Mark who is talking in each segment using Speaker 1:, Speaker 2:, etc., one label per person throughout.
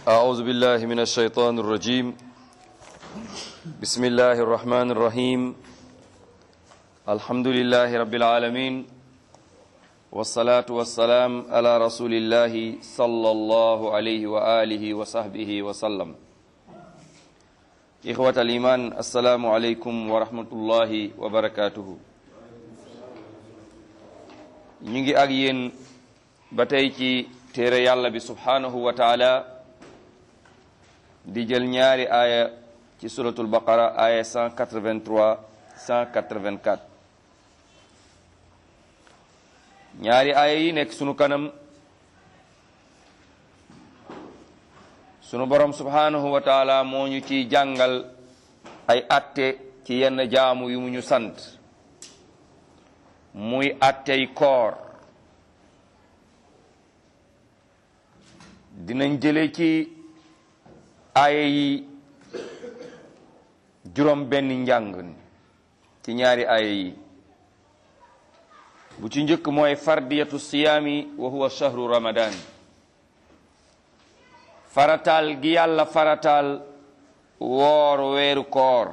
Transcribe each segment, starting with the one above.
Speaker 1: أعوذ بالله من الشيطان الرجيم بسم الله الرحمن الرحيم الحمد لله رب العالمين والصلاة والسلام على رسول الله صلى الله عليه وآله وصحبه وسلم إخوة الإيمان السلام عليكم ورحمة الله وبركاته نيجي أجين بتيجي téere yàlla bi subhanahu wa taala di jël ñaari aaya ci suratul baqara aaya 183 184 ñaari aaya yi nekk sunu kanam sunu borom subhanahu wa taala moo ñu ci jàngal ay atte ci yenn jaamu yu mu ñu sant muy attey koor dinañ jële ci aaya yi juróom benn njàng ci ñaari aaya yi bu ci njëkk mooy fardiyatu siyaami wa huwa shahru ramadan farataal gi yàlla farataal woor weeru koor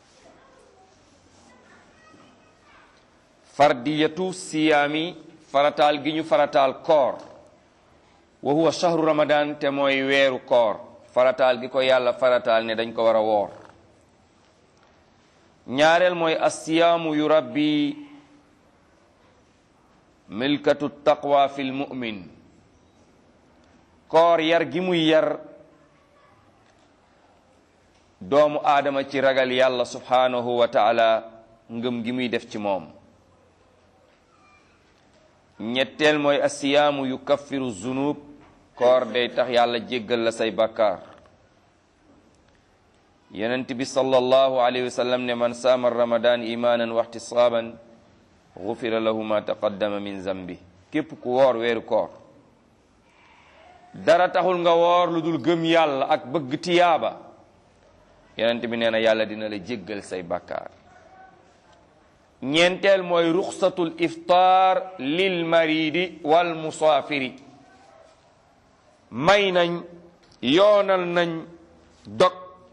Speaker 1: fardiyatu siyaami farataal gi ñu farataal koor wa huwa shahru ramadan te mooy weeru koor farataal gi ko yàlla farataal ne dañ ko war a woor ñaareel mooy assiyaamu yu rabbi milkatu taqwa fil mu'min koor yar gi muy yar doomu aadama ci ragal yàlla subhanahu wa taala ngëm gi muy def ci moom ñetteel mooy assiyaamu yu kaffiru zunub koor day tax yàlla jéggal la say bakkaar yonent bi sallallahu alayhi wa sallam ne man saama ramadan imanan wa ihtisaban gufira lahu ma taqaddama min zambi képp ku woor weeru koor dara taxul nga woor lu dul gëm yàlla ak bëgg tiyaaba yonent bi nee na yàlla dina la jéggal say bakkaar ñeenteel mooy ruxsatul iftaar lil maridi wal musaafiri may nañ yoonal nañ dog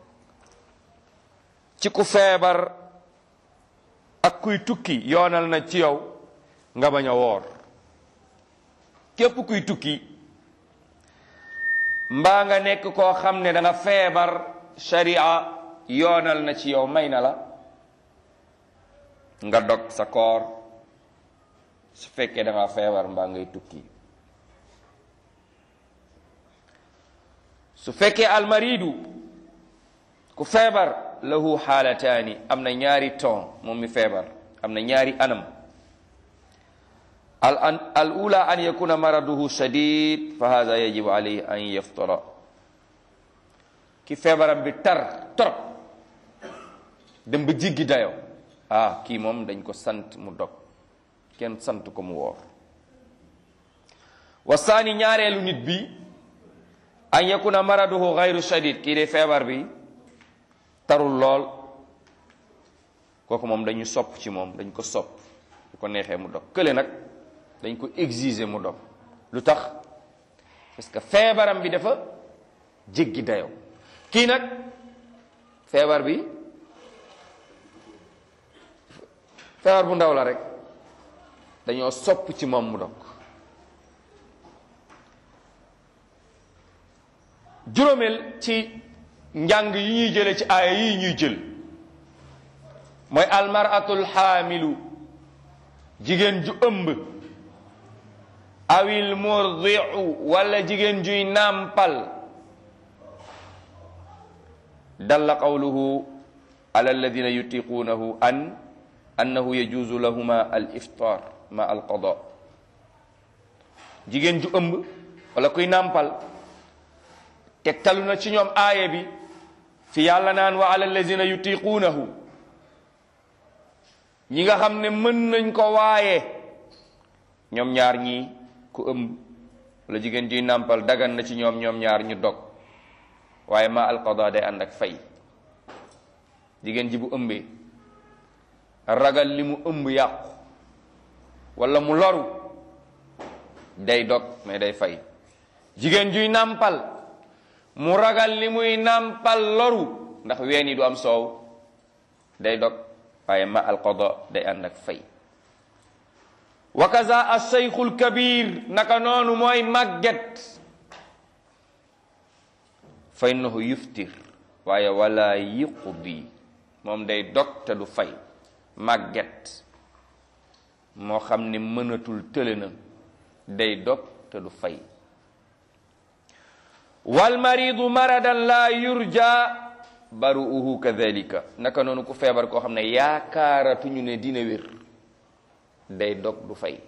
Speaker 1: ci ku feebar ak kuy tukki yoonal na ci yow nga bañ a woor képp kuy tukki mbaa nga nekk koo xam ne da nga feebar sharia yoonal na ci yow may na la nga dog sa koor su fekkee da nga feebar mbaa ngay tukki su fekkee almaridu ku feebar lahu xaalataani am na ñaari ton moom mi feebar am na ñaari anam al an al ula an yakuna maraduhu shadid fa hada yajibu alayhi an yaftara ki feebaram bi tar trop dem ba jiggi dayo ah kii moom dañ ko sant mu dog kenn sant ko mu woor wasaani ñaareelu nit bi an yakuna maraduhu gayru shadid kii de feebar bi tarul lool kooku moom dañu sopp ci moom dañ ko sopp bu ko neexee mu dog kële nag dañ ko exiger mu dog lu tax parce que feebaram bi dafa jéggi dayoo kii nag feebar bi feebar bu ndaw la rek dañoo sopp ci moom mu dog juróomeel ci njàng yi ñuy jële ci aaya yi ñuy jël mooy almaratul xaamilu jigéen ju ëmb awil murdiu wala jigéen juy nàmpal dalla qawluhu ala alladina yutiquunahu an annahu yajuuzu lahuma al iftar ma al qada jigéen ju ëmb wala kuy nàmpal tegtalu na ci ñoom aaya bi fi yàlla naan wa ala alladina yutiquunahu ñi nga xam ne mën nañ ko waaye ñoom ñaar ñii ku ëmb wala jigéen juy nàmpal dagan na ci ñoom ñoom ñaar ñu dog waaye ma alqada day ànd ak fay jigéen ji bu ëmbee ragal li mu ëmb yàqu wala mu loru day dog mais day fay jigéen juy nàmpal mu ragal li muy nàmpal loru ndax ween yi du am soow day dog waaye ma alqada day ànd ak fay wa kaza alcheykhul kabir naka noonu mooy màgget fa innahu yuftir waaye wala yuqdi moom day dog te du fay màgget moo xam ne mënatul tële na day dog te du fay wal maridu maradan la yurja baruuhu kadhalika naka noonu ku feebar koo xam ne yaakaaratuñu ne dina wér day dog du fay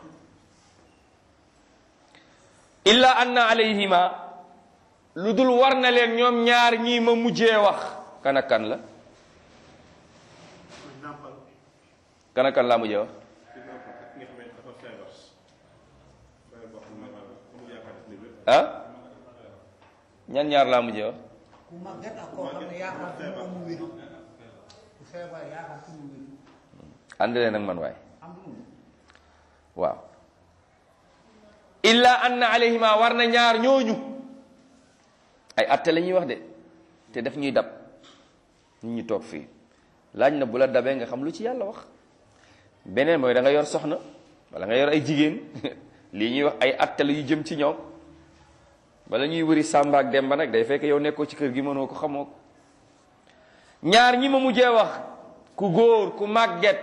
Speaker 1: illa anna alayhima lu dul war na leen ñoom ñaar ñii ma mujjee wax kan ak kan la kan ak kan laa mujjee wax ah ñan ñaar laa mujjee wax
Speaker 2: ku màgget ak koo xam ne yaakaar ci moom mu wér ku feebar yaakaar ci mu wér
Speaker 1: ànd leen ak man waaye
Speaker 2: am lu
Speaker 1: waaw illa anna alayhima war na ñaar ñooñu ay atte la ñuy wax de te daf ñuy dab nit ñi toog fii laaj na bu la dabee nga xam lu ci yàlla wax beneen mooy da nga yor soxna wala nga yor ay jigéen lii ñuy wax ay atte la yu jëm ci ñoom bala ñuy wëri Samba ak Demba nag day fekk yow nekkoo ci kër gi mënoo ko xamoo ko ñaar ñi ma mujjee wax ku góor ku màgget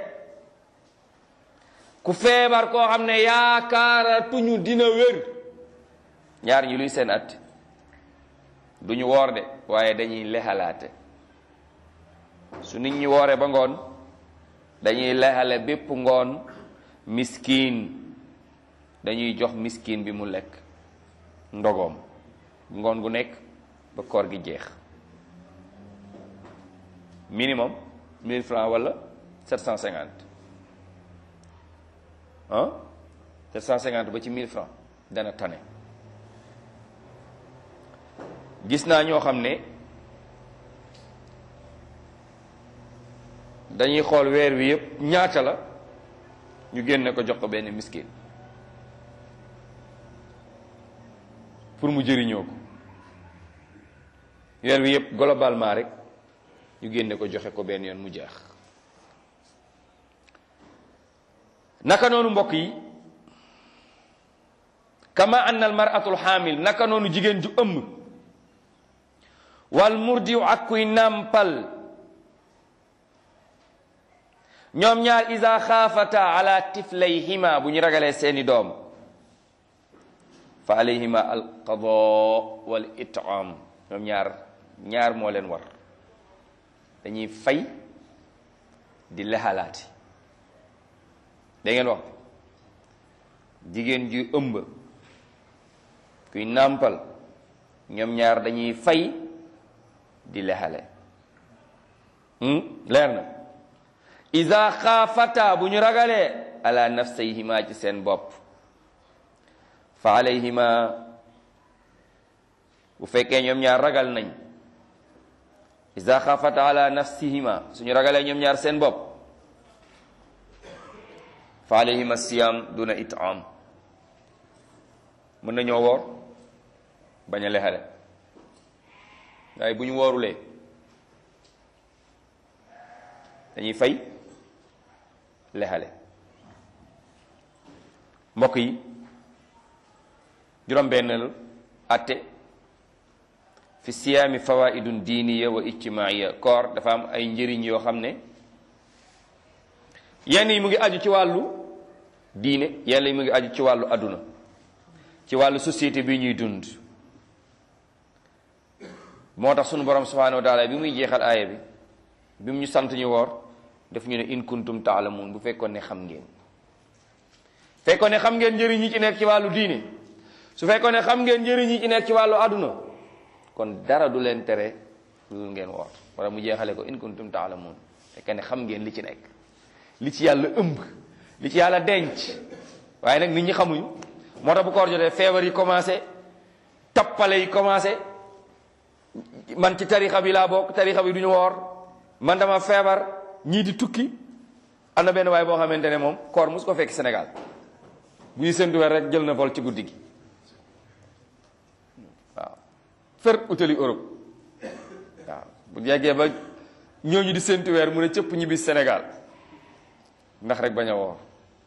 Speaker 1: ku feebar koo xam ne yaakaaratuñu dina wér ñaar ñi luy seen at duñu woor de waaye dañuy lexalaate su nit ñi wooree ba ngoon dañuy lexale bépp ngoon miskin dañuy jox miskin bi mu lekk ndogoom ngoon gu nekk ba koor gi jeex minimum 1000 francs wala 750 ah 750 ba ci 1000 francs dana tane gis naa ñoo xam ne dañuy xool weer wi yépp ñaata la ñu génne ko jox ko benn miskin pour mu jëriñoo ko weer wi yépp globalement rek ñu génne ko joxe ko benn yoon mu jeex naka noonu mbokk yi kama anna al mar'atul xaamil naka noonu jigéen ju ëmb wal murdiu ak kuy nàmpal ñoom ñaar isa xaafata ala tiflayhima bu ñu ragalee seeni doom fa alayhima al qada wal it'am ñoom ñaar ñaar moo leen war dañuy fay di lexalaati da ngeen wax jigéen ju ëmb kuy nàmpal ñoom ñaar dañuy fay di lexale leer na iza xaafata bu ñu ragalee ala nafsayhima ci seen bopp fa alayhima bu fekkee ñoom ñaar ragal nañ iza xaafata ala nafsihima suñu ragalee ñoom ñaar seen bopp fa alayhima siyam duna itam mën nañoo woor bañ a lexale waaye bu ñu woorulee dañuy fay lexale mbokk yi juróom-benn atte fi siyaami fawaidun diiniya wa ijtimaiya koor dafa am ay njëriñ yoo xam ne yenn yi mu ngi aju ci wàllu diine yenn yi mu ngi aju ci wàllu adduna ci wàllu société bi ñuy dund moo tax sunu borom subhanahu wa taala bi muy jeexal aaya bi bi mu ñu sant ñu woor daf ñu ne in kuntum taalamuun bu fekkoon ne xam ngeen fekkoon ne xam ngeen njëriñ yi ci nekk ci wàllu diine su fekkoon ne xam ngeen njëriñ yi ci nekk ci wàllu aduna kon dara du leen tere lu ngeen woor wala mu jeexale ko in kuntum taalamuun fekk ne xam ngeen li ci nekk li ci yàlla ëmb li ci yàlla denc waaye nag nit ñi xamuñu moo tax bu koor jotee feebar yi commencé tappale yi commencé man ci tarixa bi laa bokk tarixa bi du ñu woor man dama feebar ñii di tukki am na benn waay boo xamante ne moom koor mus ko fekk Sénégal bu ñu séntu weer rek jël na vol ci guddi gi waaw fer utali Europe waaw bu yeggee ba ñooñu di séntu weer mu ne cëpp ñibbi Sénégal ndax rek bañ a woor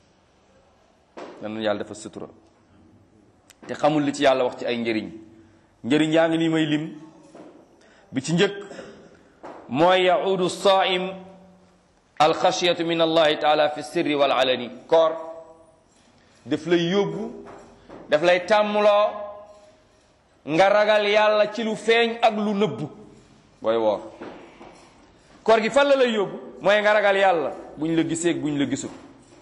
Speaker 1: nan yàlla dafa sutura te xamul li ci yàlla wax ci ay njëriñ njëriñ yaa ngi nii may lim bi ci njëkk mooy yaudu saim alxashiyatu min allahi taala fi sirri wal alani koor daf lay yóbbu daf lay tàmmloo nga ragal yàlla ci lu feeñ ak lu nëbbu booy woor koor gi fan la lay yóbbu mooy nga ragal yàlla buñ la gisee buñ la gisul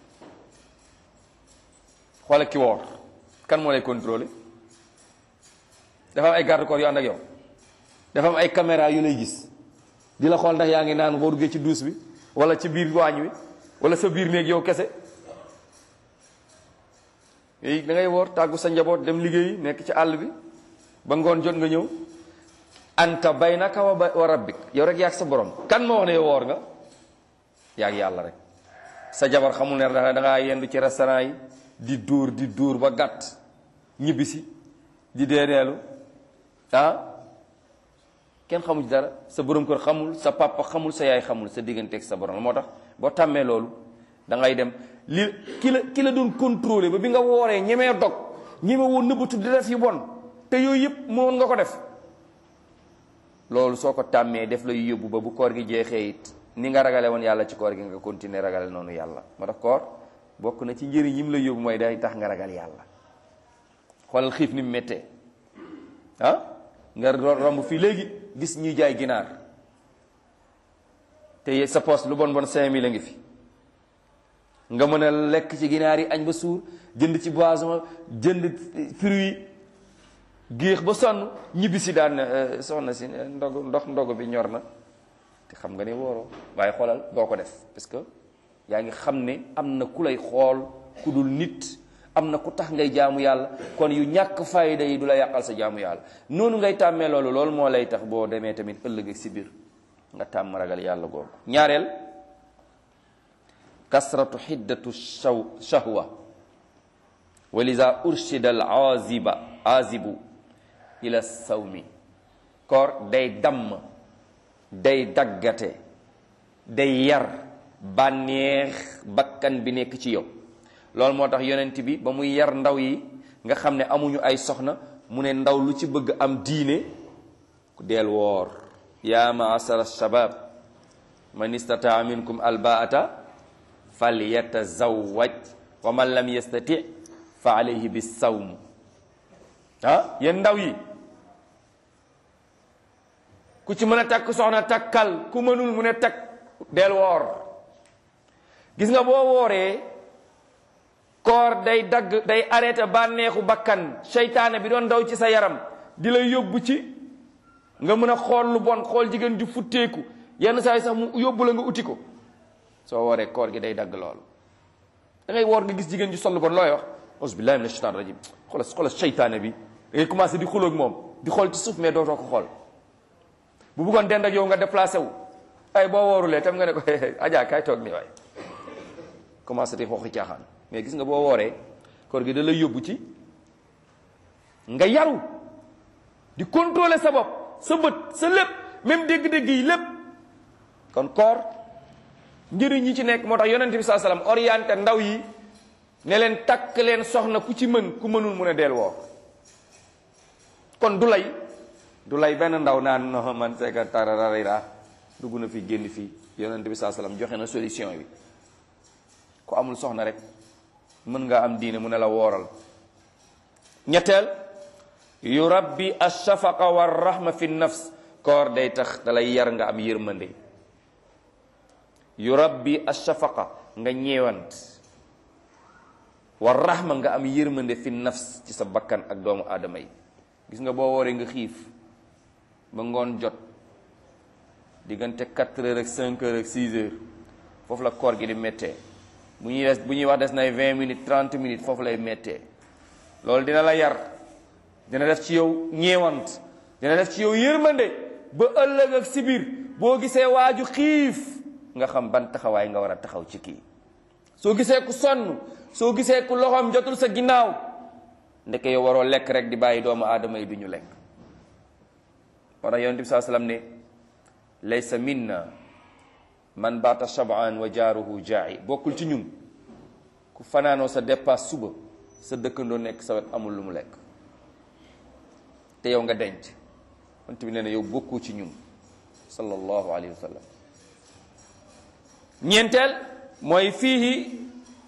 Speaker 1: xoola ki woor kan moo lay contrôler dafa am ay garde corps yu ànd ak yow dafa am ay caméra yu lay gis di la xool ndax yaa ngi naan boo duggee ci duus bi wala ci biir waañ wi wala sa biir néeg yow kese yooyu da ngay woor tàggu sa njaboot dem liggéeyi nekk ci àll bi ba ngoon jot nga ñëw anta baynaka wa rabbik yow rek yaag sa borom kan moo wax ne yow woor nga yaag yàlla rek sa jabar xamul ne da ngaa yendu ci restaurant yi di dóor di dóor ba gàtt ñibbisi di deeneelu ah kenn xamul ci dara sa borom kër xamul sa papa xamul sa yaay xamul sa digganteeg sa borom moo tax boo tàmmee loolu da ngay dem li ki la ki la doon contrôler ba bi nga wooree ñemee dog ñeme woon nëbbatu di def yu bon te yooyu yëpp mënoon nga ko def loolu soo ko tàmmee def la yu yóbbu ba bu koor gi jeexee it ni nga ragale woon yàlla ci koor gi nga continuer ragale noonu yàlla moo tax koor bokk na ci njëriñ yi mu la yóbbu mooy day tax nga ragal yàlla xoolal xiif ni mu méttee ah nga romb fii léegi gis ñuy jaay ginaar te sa poste lu bon bon cinq mille a ngi fi nga mën a lekk ci ginaar yi añ ba suur jënd ci boisson jënd fruit géex ba sonn ñibbi si daan soxna si ndog ndox ndog bi ñor na te xam nga ne wóoroo waaye xoolal doo ko def parce que yaa ngi xam ne am na ku lay xool ku dul nit am na ku tax ngay jaamu yàlla kon yu ñàkk fayda yi du la yàqal sa jaamu yàlla noonu ngay tàmmee loolu loolu moo lay tax boo demee tamit ëllëg ak si biir nga tàmm ragal yàlla googu ñaareel kasratu xiddatu shaw shahwa wa liza urshida al aziba azibu ila sawmi koor day damm day daggate day yar bànneex bakkan bi nekk ci yow loolu moo tax yonent bi ba muy yar ndaw yi nga xam ne amuñu ay soxna mu ne ndaw lu ci bëgg am diine ku deel woor yaa maasara shabab man istataa minkum albaata fal yatazawaj wa man lam yastati fa alayhi bisawm ah yéen ndaw yi ku ci mën a takk soxna takkal ku mënul mu ne takk deel woor gis nga boo wooree koor day dagg day arrêté bànneexu bakkan seytaane bi doon daw ci sa yaram di la yóbbu ci nga mën a xool lu bon xool jigéen di futteeku yenn saa yi sax mu yóbbu la nga uti ko soo wooree koor gi day dagg loolu da ngay woor nga gis jigéen ji sol lu bon looy wax ausbillahi mina shaitan rajim xoola xoola seytaane bi da ngay commencé di xuloog moom di xool ci suuf mais dootoo ko xool bu bëggoon dend ak yow nga déplacé wu ay boo woorulee tam nga ne ko ajaa kaay toog nii waay commencé di xooxi caaxaan mais gis nga boo wooree koor gi da lay yóbbu ci nga yaru di contrôler sa bopp sa bët sa lépp même dégg-dégg yi lépp kon koor njëriñ yi ci nekk moo tax yonent bi saa salaam orienté ndaw yi ne leen takk leen soxna ku ci mën ku mënul mun a deel woor kon du lay du lay benn ndaw naan no man c'est que tarararira dugg na fi génn fii yonent bi saa salaam joxe na solution bi ku amul soxna rek mën nga am diine mu ne la wooral ñetteel yu rabbi ashafaqa wa rahma fi nafs koor day tax dalay yar nga am yërmande yu rabbi ashafaqa nga ñeewant wa rahma nga am yërmande fi nafs ci sa bakkan ak doomu aadama yi gis nga boo wooree nga xiif ba ngoon jot diggante 4 heures ak 5 heures ak 6 heures foofu la koor gi di méttee bu ñuy des bu ñuy wax des nay 20 minutes 30 minutes foofu lay méttee loolu dina la yar dina def ci yow ñeewant dina def ci yow yërmande ba ëllëg ak si biir boo gisee waaju xiif nga xam ban taxawaay nga war a taxaw ci kii soo gisee ku sonn soo gisee ku loxoom jotul sa ginnaaw ndeke yow waroo lekk rek di bàyyi doomu aadama yi du ñu lekk moo tax yonent bi saa sallam ne laysa minna man baata shab'an wa jaaruhu jaa'i bokkul ci ñun ku fanaanoo sa dépasse suba sa dëkkandoo nekk sa wet amul lu mu lekk te yow nga denc yonent bi nee na yow bokkoo ci ñun sallallahu alayhi wa sallam ñeenteel mooy fiihi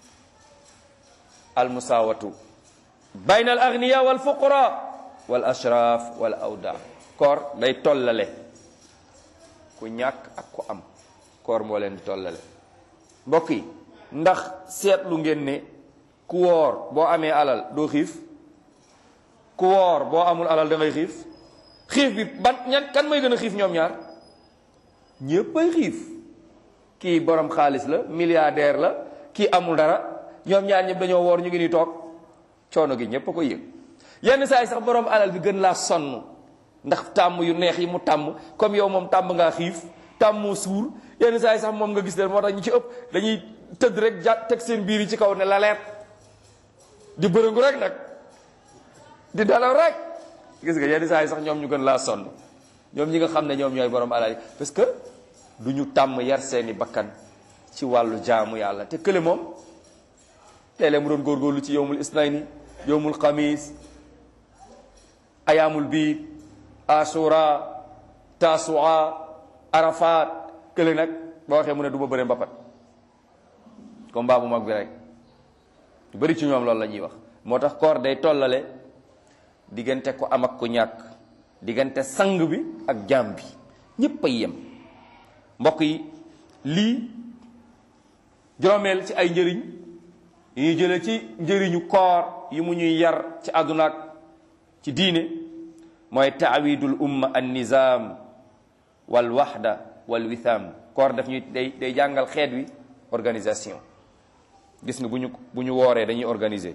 Speaker 1: almusaawatu bayna al agniya wal fuqara wal ashraf wal awda koor day tollale ku ñàkk ak ku am koor moo leen di tollale mbokk yi ndax seetlu ngeen ne ku woor boo amee alal doo xiif ku woor boo amul alal da ngay xiif xiif bi ban ñan kan mooy gën a xiif ñoom ñaar ñépp ay xiif kii borom xaalis la milliardaire la kii amul dara ñoom ñaar ñëpp dañoo woor ñu ngi ni toog coono gi ñépp a ko yëg yenn saa yi sax borom alal bi gën laa sonn ndax tàmm yu neex yi mu tàmm comme yow moom tàmm ngaa xiif tàmmoo suur yenn saa yi sax moom nga gis leen moo tax ñu ci ëpp dañuy tëdd rek ja teg seen biir yi ci kaw ne la leet di bërëngu rek nag di dalaw rek gis nga yenn saa yi sax ñoom ñu gën laa sonn ñoom ñi nga xam ne ñoom ñooy borom alal yi parce que du ñu tàmm yar seeni bakkan ci wàllu jaamu yàlla te kële moom léeg-léeg mu doon góorgóorlu ci yowmul isnayni yowmul xamis ayaamul biid asura tasua arafat kële nag boo waxee mu ne du ma bëre mbapat combat bu mag bi rek ñu bëri ci ñoom loolu la ñuy wax moo tax koor day tollale diggante ko am ak ko ñàkk diggante sang bi ak jaam bi ñépp a yem mbokk yi lii juróomeel ci ay njëriñ yi ñuy jële ci njëriñu koor yi mu ñuy yar ci àdduna ak ci diine mooy taawidul umma an nizam wal waxda wal witham koor daf ñuy day day jàngal xeet wi organisation gis nga bu ñu bu ñu wooree dañuy organiser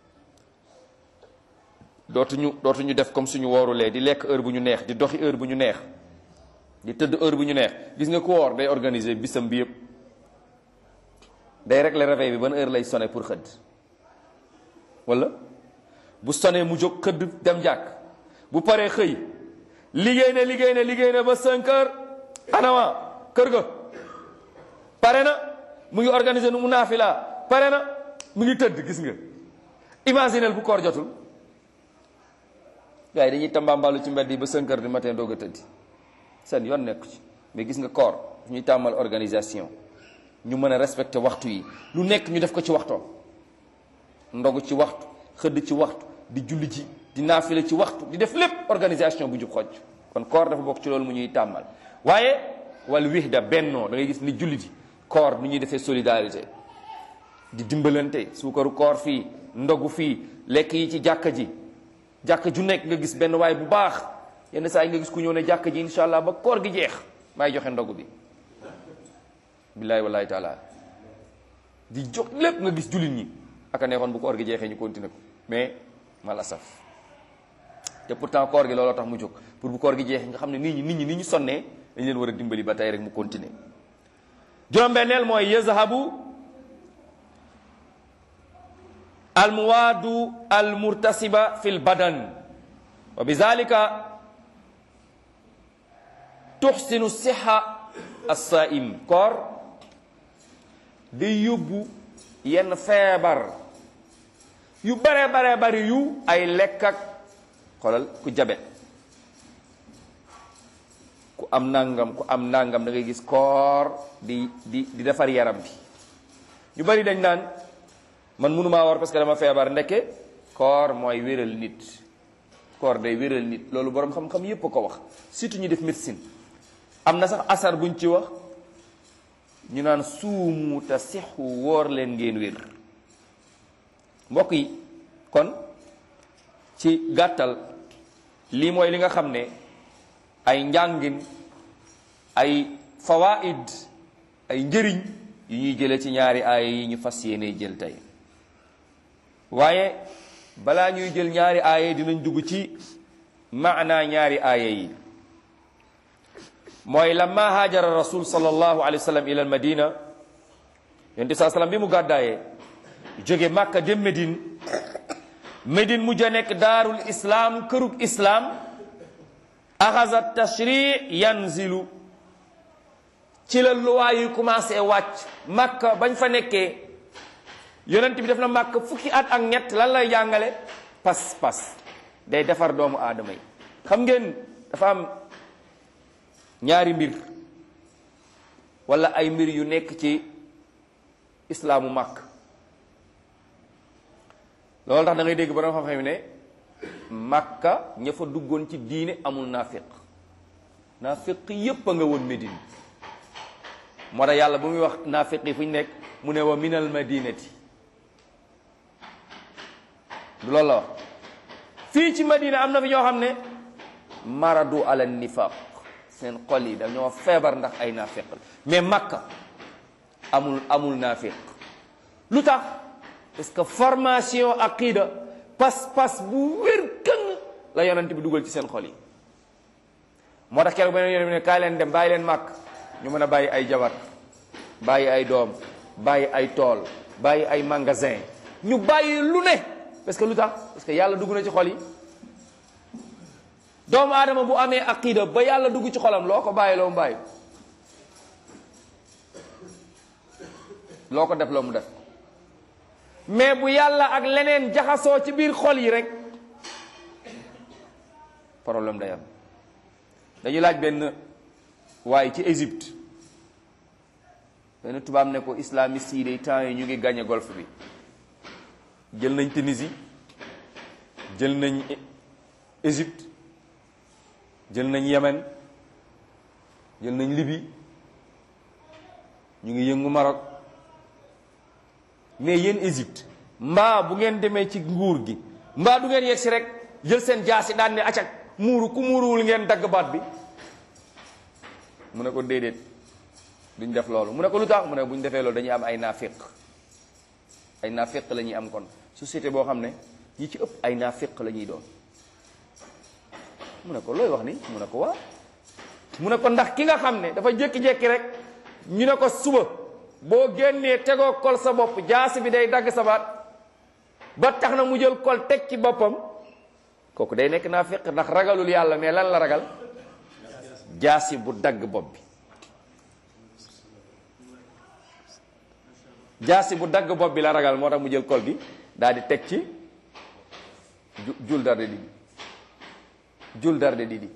Speaker 1: dootuñu dootuñu def comme suñu woorulee di lekk heure bu ñu neex di doxi heure bu ñu neex di tëdd heure bu ñu neex gis nga ku woor day organiser bisam bi yëpp day régler réveil bi ban heure lay sonné pour xëdd wala bu sonné mu jóg xëdd dem jàkk bu paree xëy liggéey na liggéey na liggéey na ba 5 heures anama kër ga pare na mu ngi organiser nu mu naafila pare na mu ngi tëdd gis nga imaginel bu koor jotul gars yi dañuy tambambalu ci mbedd yi ba 5 heures du matin doog a tëddi seen yoon nekku ci mais gis nga koor ñuy tàmmal organisation ñu mën a respecté waxtu yi lu nekk ñu def ko ci waxtoom ndogu ci waxtu xëdd ci waxtu di julli ci di naafila ci waxtu di def lépp organisation bu jub xoj kon koor dafa bokk ci loolu mu ñuy tàmmal waaye wal wihda bennoo da ngay gis ni julli ji koor nu ñuy defee solidarité di dimbalante suukaru koor fii ndogu fii lekk yi ci jàkka ji jàkka ju nekk nga gis benn waay bu baax yenn saa yi nga gis ku ñëw ne jàkka ji incha allah ba koor gi jeex maay joxe ndogu bi billahi wallahi taala di jox lépp nga gis jullit ñi aka neexoon bu koor gi jeexee ñu continuer ko mais mal asaf te pourtant koor gi looloo tax mu jóg pour bu koor gi jeexee nga xam ne nit ñi nit ñi ni ñu sonnee dañ leen war a dimbali ba tey rek mu continuer juróom-benneel mooy yazhabu almuwaadu almurtasiba fi lbadan wa bizalika tuxsinu siha assaim koor day yóbbu yenn feebar yu bare bare bari yu ay lekk ak xoolal ku jabet ku am nangam ku am nangam da ngay gis koor di di di defar yaram bi ñu bari dañ naan man mënumaa war parce que dama feebar ndekke koor mooy wéral nit koor day wéral nit loolu boroom xam-xam yépp a ko wax surtout ñu def médecine am na sax asar buñ ci wax ñu naan suumu te sixu wóor leen ngeen wér mbokk yi kon ci gàttal lii mooy li nga xam ne ay njàngin ay fawaid ay njëriñ yu ñuy jële ci ñaari aaya yi ñu fas yéene jël tey waaye balaa ñuy jël ñaari aaya dinañ dugg ci maana ñaari aaya yi mooy lamma haajara rasul sallallahu alayhi wa sallam ila al madina yonent saa sallam bi mu gàddaayee jóge màkka dem Médine Médine mujj a nekk daarul islaam kërug islaam axasa tashri yanzilu ci la luwaa yu commencé wàcc màkka bañ fa nekkee yonent bi def na màkk fukki at ak ñett lan lay jàngale pas pas day defar doomu aadama yi xam ngeen dafa am ñaari mbir wala ay mbir yu nekk ci islaamu màkk loolu tax da ngay dégg borom xam-xam ne màkka ña fa duggoon ci diine amul naafiq naafiq yépp a nga woon Médine moo tax yàlla bu muy wax naafiq yi fu ñu nekk mu ne wa minal madinati du loolu la wax fii ci madina am na fi ñoo xam ne maradu ala nifaq seen xol yi dañoo feebar ndax ay naafiq la mais makka amul amul naafiq lu tax parce que formation aqida pas-pas bu wér këng la yonent bi dugal ci seen xol yi moo tax keroog beneen yonent bi ne kaay leen dem bàyyi leen màkk ñu mën a bàyyi ay jabar bàyyi ay doom bàyyi ay tool bàyyi ay magasin ñu bàyyi lu ne parce que lu tax parce que yàlla dugg na ci xol yi doomu aadama bu amee aqida ba yàlla dugg ci xolam loo ko bàyyi loo mu bàyyi loo ko def loo mu def mais bu yàlla ak leneen jaxasoo ci biir xol yi rek problème day am dañu laaj benn waaye ci Égypte benn tubaab ne ko islamiste yi day temps yi ñu ngi gagné golfe bi jël nañ Tunisie jël nañ Égypte jël nañ Yémen jël nañ Libye ñu ngi yëngu Maroc mais yéen Égypte mbaa bu ngeen demee ci nguur gi mbaa du ngeen yegg si rek jël seen jaasi daan ne acak muuru ku muuruwul ngeen dagg baat bi mu ne ko déedéet duñ def loolu mu ne ko lu tax mu ne bu ñu defee loolu dañuy am ay naafiq ay naafiq la ñuy am kon société boo xam ne ñi ci ëpp ay naafiq la ñuy doon mu ne ko looy wax ni mu ne ko waa mu ne ko ndax ki nga xam ne dafa jékki-jékki rek ñu ne ko suba boo génnee tegoo kol sa bopp jaasi bi day dagg sa baat ba tax na mu jël kol teg ci boppam kooku day nekk naafiq ndax ragalul yàlla mais lan la ragal jaasi bu dagg bopp bi jaasi bu dagg bopp bi la ragal moo tax mu jël kol bi daal di teg ci jul darde di jul darde di di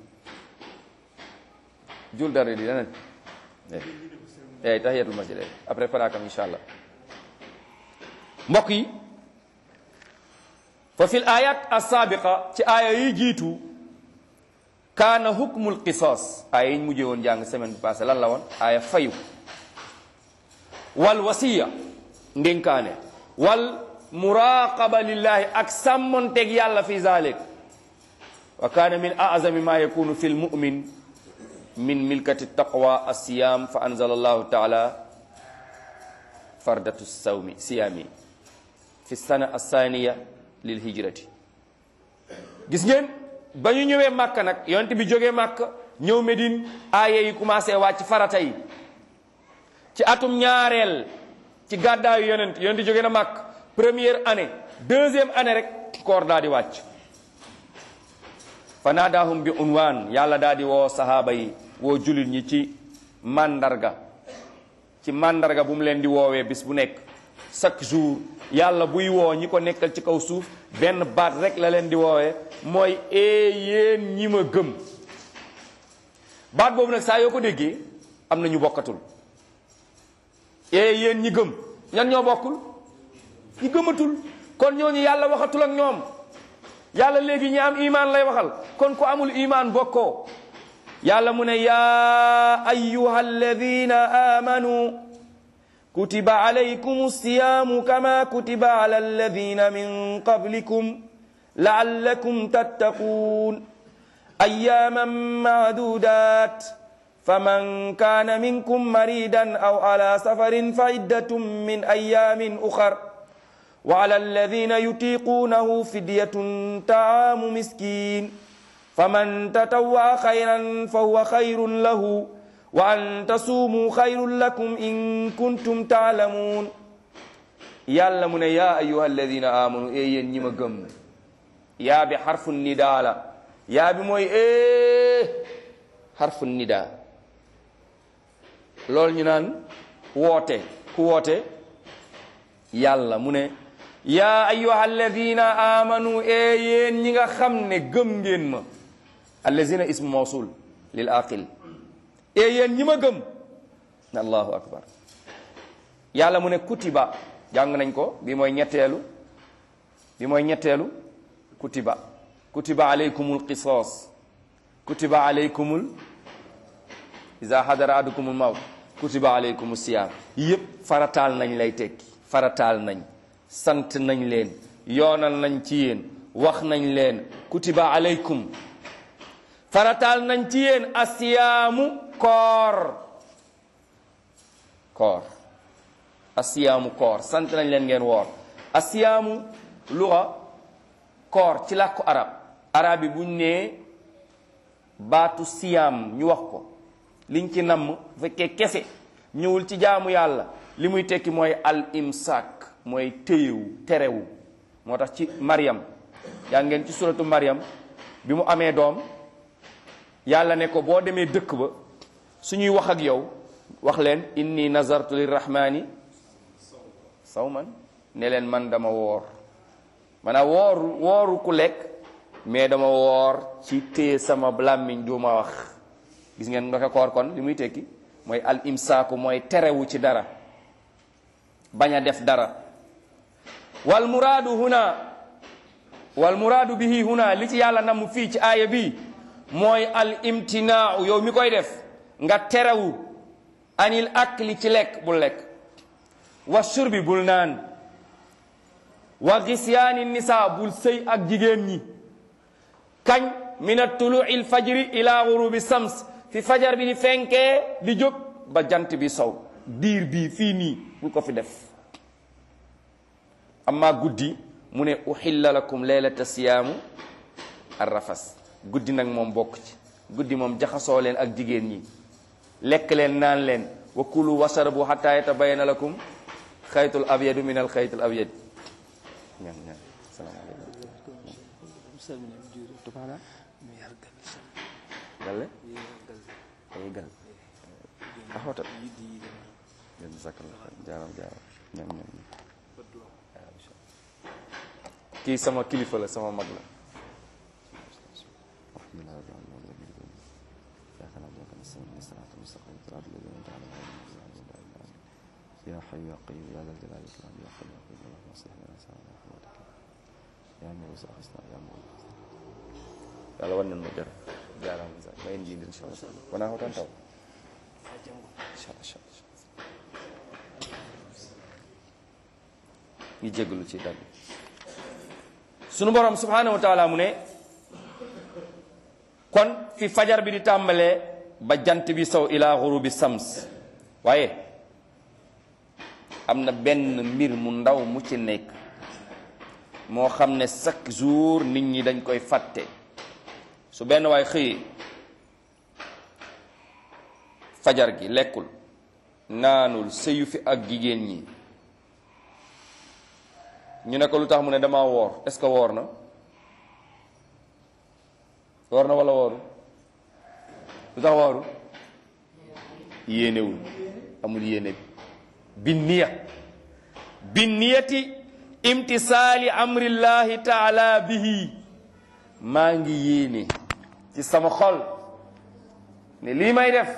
Speaker 1: jul darde di leneen eey tahiyatul masjid après parakam insha allah mbokk yi fa fil ayat as-sabiqa ci aaya yi jiitu kaana hukmul qisaas aaya yi ñu mujjee woon jàng semaine bi passé lan la woon aaya fayu wal wasiya ndénkaane wal muraqaba lillahi ak sàmmonteeg yàlla fi zalik wa kaana min azami ma yakunu fi lmumin min milkati taqwa alsiyam fa anzala allahu taala fardatu sawmi siyami fi sana althaniya lil hijrati gis ngeen ba ñu ñëwee màkk nag yonent bi jógee màkk ñëw Medine aaya yi commencé wàcc farata yi ci atum ñaareel ci gàddaayu yonent yonent jóge na màkk première année deuxième année rek koor daa di wàcc fa naadaahum bi unwaan yàlla daa di woo sahaaba yi woo jullit ñi ci màndarga ci màndarga bu mu leen di woowee bis bu nekk chaque jour yàlla buy woo ñi ko nekkal ci kaw suuf benn baat rek la leen di woowee mooy ee yéen ñi ma gëm baat boobu nag saa yoo ko déggee am na ñu bokkatul ee yéen ñi gëm ñan ñoo bokkul ñi gëmatul kon ñooñu yàlla waxatul ak ñoom yàlla léegi ñi am imaan lay waxal kon ku amul imaan bokkoo yàlla mu ne yaa ayyuha alladina amanu kutiba alaykum siyaamu kama kutiba ala alladina min qablikum laallakum tattaquun ayyaaman maadudat faman kaana minkum maridan aw ala safarin fa iddatun min ayaamin uxar wa ala alladina yutiquunahu fidyatun taamu miskin faman tatawwa xayran fa huwa xayrun lahu wa an tasuumu xayrun lakum in kuntum taalamuun yàlla mu ne yaa ayuha alladina amanu e yéen ñi ma gëm yaa bi xarfu nidaa la yaa bi mooy e xarfu nida loolu ñu naan woote ku woote yàlla mu ne yaa ayyuha alladina amanu e yéen ñi nga xam ne gëm ngeen ma allazina ismu mawsul lil aqil e yéen ñi ma gëm allahu akbar yàlla mu ne kutiba jàng nañ ko bi mooy ñetteelu bi mooy ñetteelu kutiba kutiba alaykumul qisas kutiba alaykumul iza hadara ahadukumul mawt kutiba alaykumu siyaam yëpp farataal nañ lay tekki farataal nañ sant nañ leen yoonal nañ ci yéen wax nañ leen kutiba alaykum farataal nañ ci yéen asiyaamu koor koor asiyaamu koor sant nañ leen ngeen woor asiyaamu luga koor ci làkku arab arab yi buñ nee baatu siyaam ñu wax ko liñ ci namm bu fekkee kese ñëwul ci jaamu yàlla li muy tekki mooy al imsak mooy téyewu terewu moo tax ci Maryam yaa ngeen ci suratu Maryam bi mu amee doom yàlla ne ko boo demee dëkk ba suñuy wax ak yow wax leen inni nazartu lirrahmani sawman ne leen man dama woor maanaam wooru wooru ku lekk mais dama woor ci téye sama làmmiñ du ma wax gis ngeen nga ko koor kon li muy tekki mooy al imsaaku mooy terewu ci dara bañ a def dara wal muraadu huna wal muraadu bihi huna li ci yàlla namm fii ci aaya bi mooy al imtinaau yow mi koy def nga terewu anil akli ci lekk bul lekk wa shurbi bul naan wa gisyaani nisa bul sëy ak jigéen ñi kañ min atulu'i alfajri ila ghurubi sams fi fajar bi di fenkee di jóg ba jant bi sow diir bii fii nii bul ko fi def amma guddi mu ne uhilla lakum leylata siyaamu arrafas guddi nag moom bokk ci guddi moom jaxasoo leen ak jigéen ñi lekk leen naan leen wa kulu wasarabu hatta yatabayana lakum xaytul abyadu min al xaytul abyad ñaan ñaan salaamaaleykum galle ay gal a hoota nden sakallah jaram jaram ñam ñam kii sama kilifa la sama mag la
Speaker 3: يا حي يا قيوم يا ذا الجلال والإكرام يا حي يا قيوم اللهم اصلح لنا سعادة رحمتك يا مغيث أغثنا يا مغيث
Speaker 1: yàlla wan nañ ma jar jaaraam sa ma indi insha Allah wana hotan taw insha Allah ñu jégalu ci dal sunu borom subhanahu wa taala mu ne kon fi fajar bi di tàmbalee ba jant bi sow ila ghurubi sams waaye am na benn mbir mu ndaw mu ci nekk moo xam ne chaque jour nit ñi dañ koy fàtte su benn waay xëyee fajar gi lekkul naanul sëyu fi ak jigéen ñi ñu ne ko lu tax mu ne dama woor est-ce que woor na woor na wala wooru lu tax wooru yéenewul amul yéene bi niya bi niyati imtisaali amrillahi taala bihi maa ngi yéene ci sama xol ne lii may def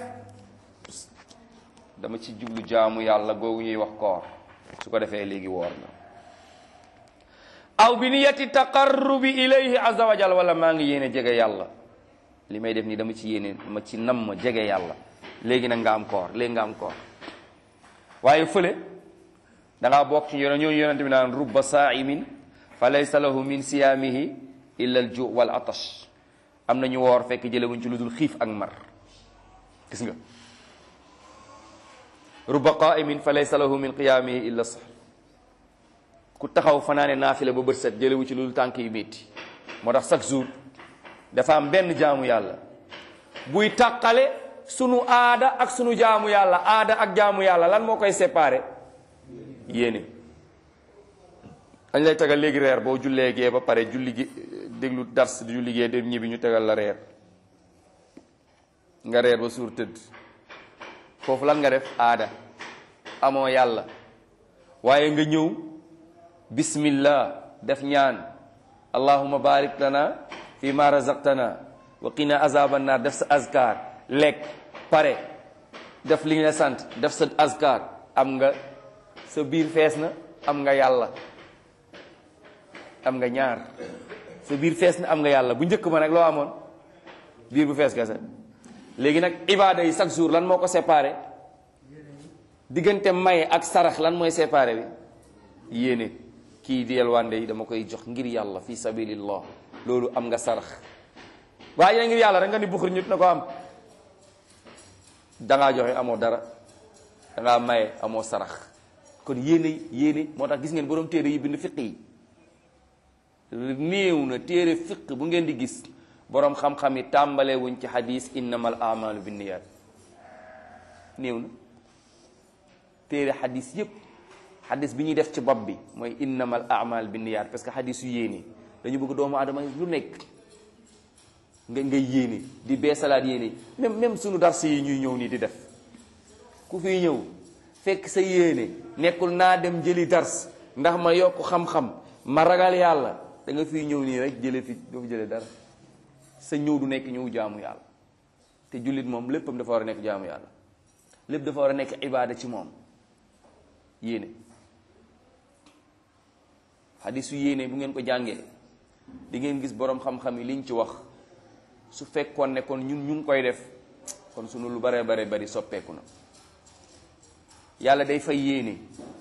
Speaker 1: dama ci jublu jaamu yàlla googu ñuy wax koor su ko defee léegi woor na aw bi niyati taqarrubi ilayhi azza wa jal wala maa ngi yéene jege yàlla li may def nii dama ci yéene dama ci nam ma jege yàlla léegi nag nga am koor léegi nga am koor waaye fële da ngaa bokk ci yone ñooñu yonente bi naan rubba saa'imin fa laysa lahu min siyaamihi illa al ju wal atash am na ñu woor fekk jëlewuñ ci lu dul xiif ak mar gis nga rubba qaa'imin fa laysa lahu min qiyaamihi illa sahr ku taxaw fanaane naafila ba bët set jëlewu ci lu dul tànk yu métti moo tax chaque jour dafa am benn jaamu yàlla buy tàqale sunu aada ak sunu jaamu yàlla aada ak jaamu yàlla lan moo koy séparé yéene dañ lay tegal léegi reer boo jullee gee ba pare julli gi déglu dars di julli gee dem ñibbi ñu tegal la reer nga reer ba suur tëdd foofu lan nga def aada amoo yàlla waaye nga ñëw bismillah def ñaan allahumma barik lana fi ma razaqtana wa qina azaban nar def sa azkar lekk pare def li nga la sant def sa azkar am nga sa biir fees na am nga yàlla am nga ñaar sa biir fees na am nga yàlla bu njëkk ma nag loo amoon biir bu fees kese léegi nag ibaada yi chaque jour lan moo ko séparé diggante maye ak sarax lan mooy séparé bi yéene kii di yelwande yi dama koy jox ngir yàlla fi sabilillah loolu am nga sarax waaye yéen ngir yàlla rek nga ni buxur ñut na ko am dangaa joxe amoo dara dangaa maye amoo sarax kon yéene yéene moo tax gis ngeen borom téere yi bind fiq yi néew na téere fiq bu ngeen di gis borom xam-xam yi tàmbale wuñ ci xadis innamal amalu binniyat néew na téere xadis yépp xadis bi ñuy def ci bopp bi mooy innamal amal binniyat parce que xadis yu yéene dañu bëgg doomu aadama lu nekk nga ngay yéene di beesalaat yéene même même sunu dars yi ñuy ñëw nii di def ku fiy ñëw fekk sa yéene nekkul naa dem jëli dars ndax ma yokk xam-xam ma ragal yàlla da nga fiy ñëw nii rek jële fi doo fi jële dara sa ñëw du nekk ñëw jaamu yàlla te jullit moom léppam dafa war a nekk jaamu yàlla lépp dafa war a nekk ibaada ci moom yéene xadisu yéene bu ngeen ko jàngee di ngeen gis boroom xam-xam yi liñ ci wax su fekkoon ne kon ñun ñu ngi koy def kon sunu lu bare bare bari soppeeku na yàlla day fay yéene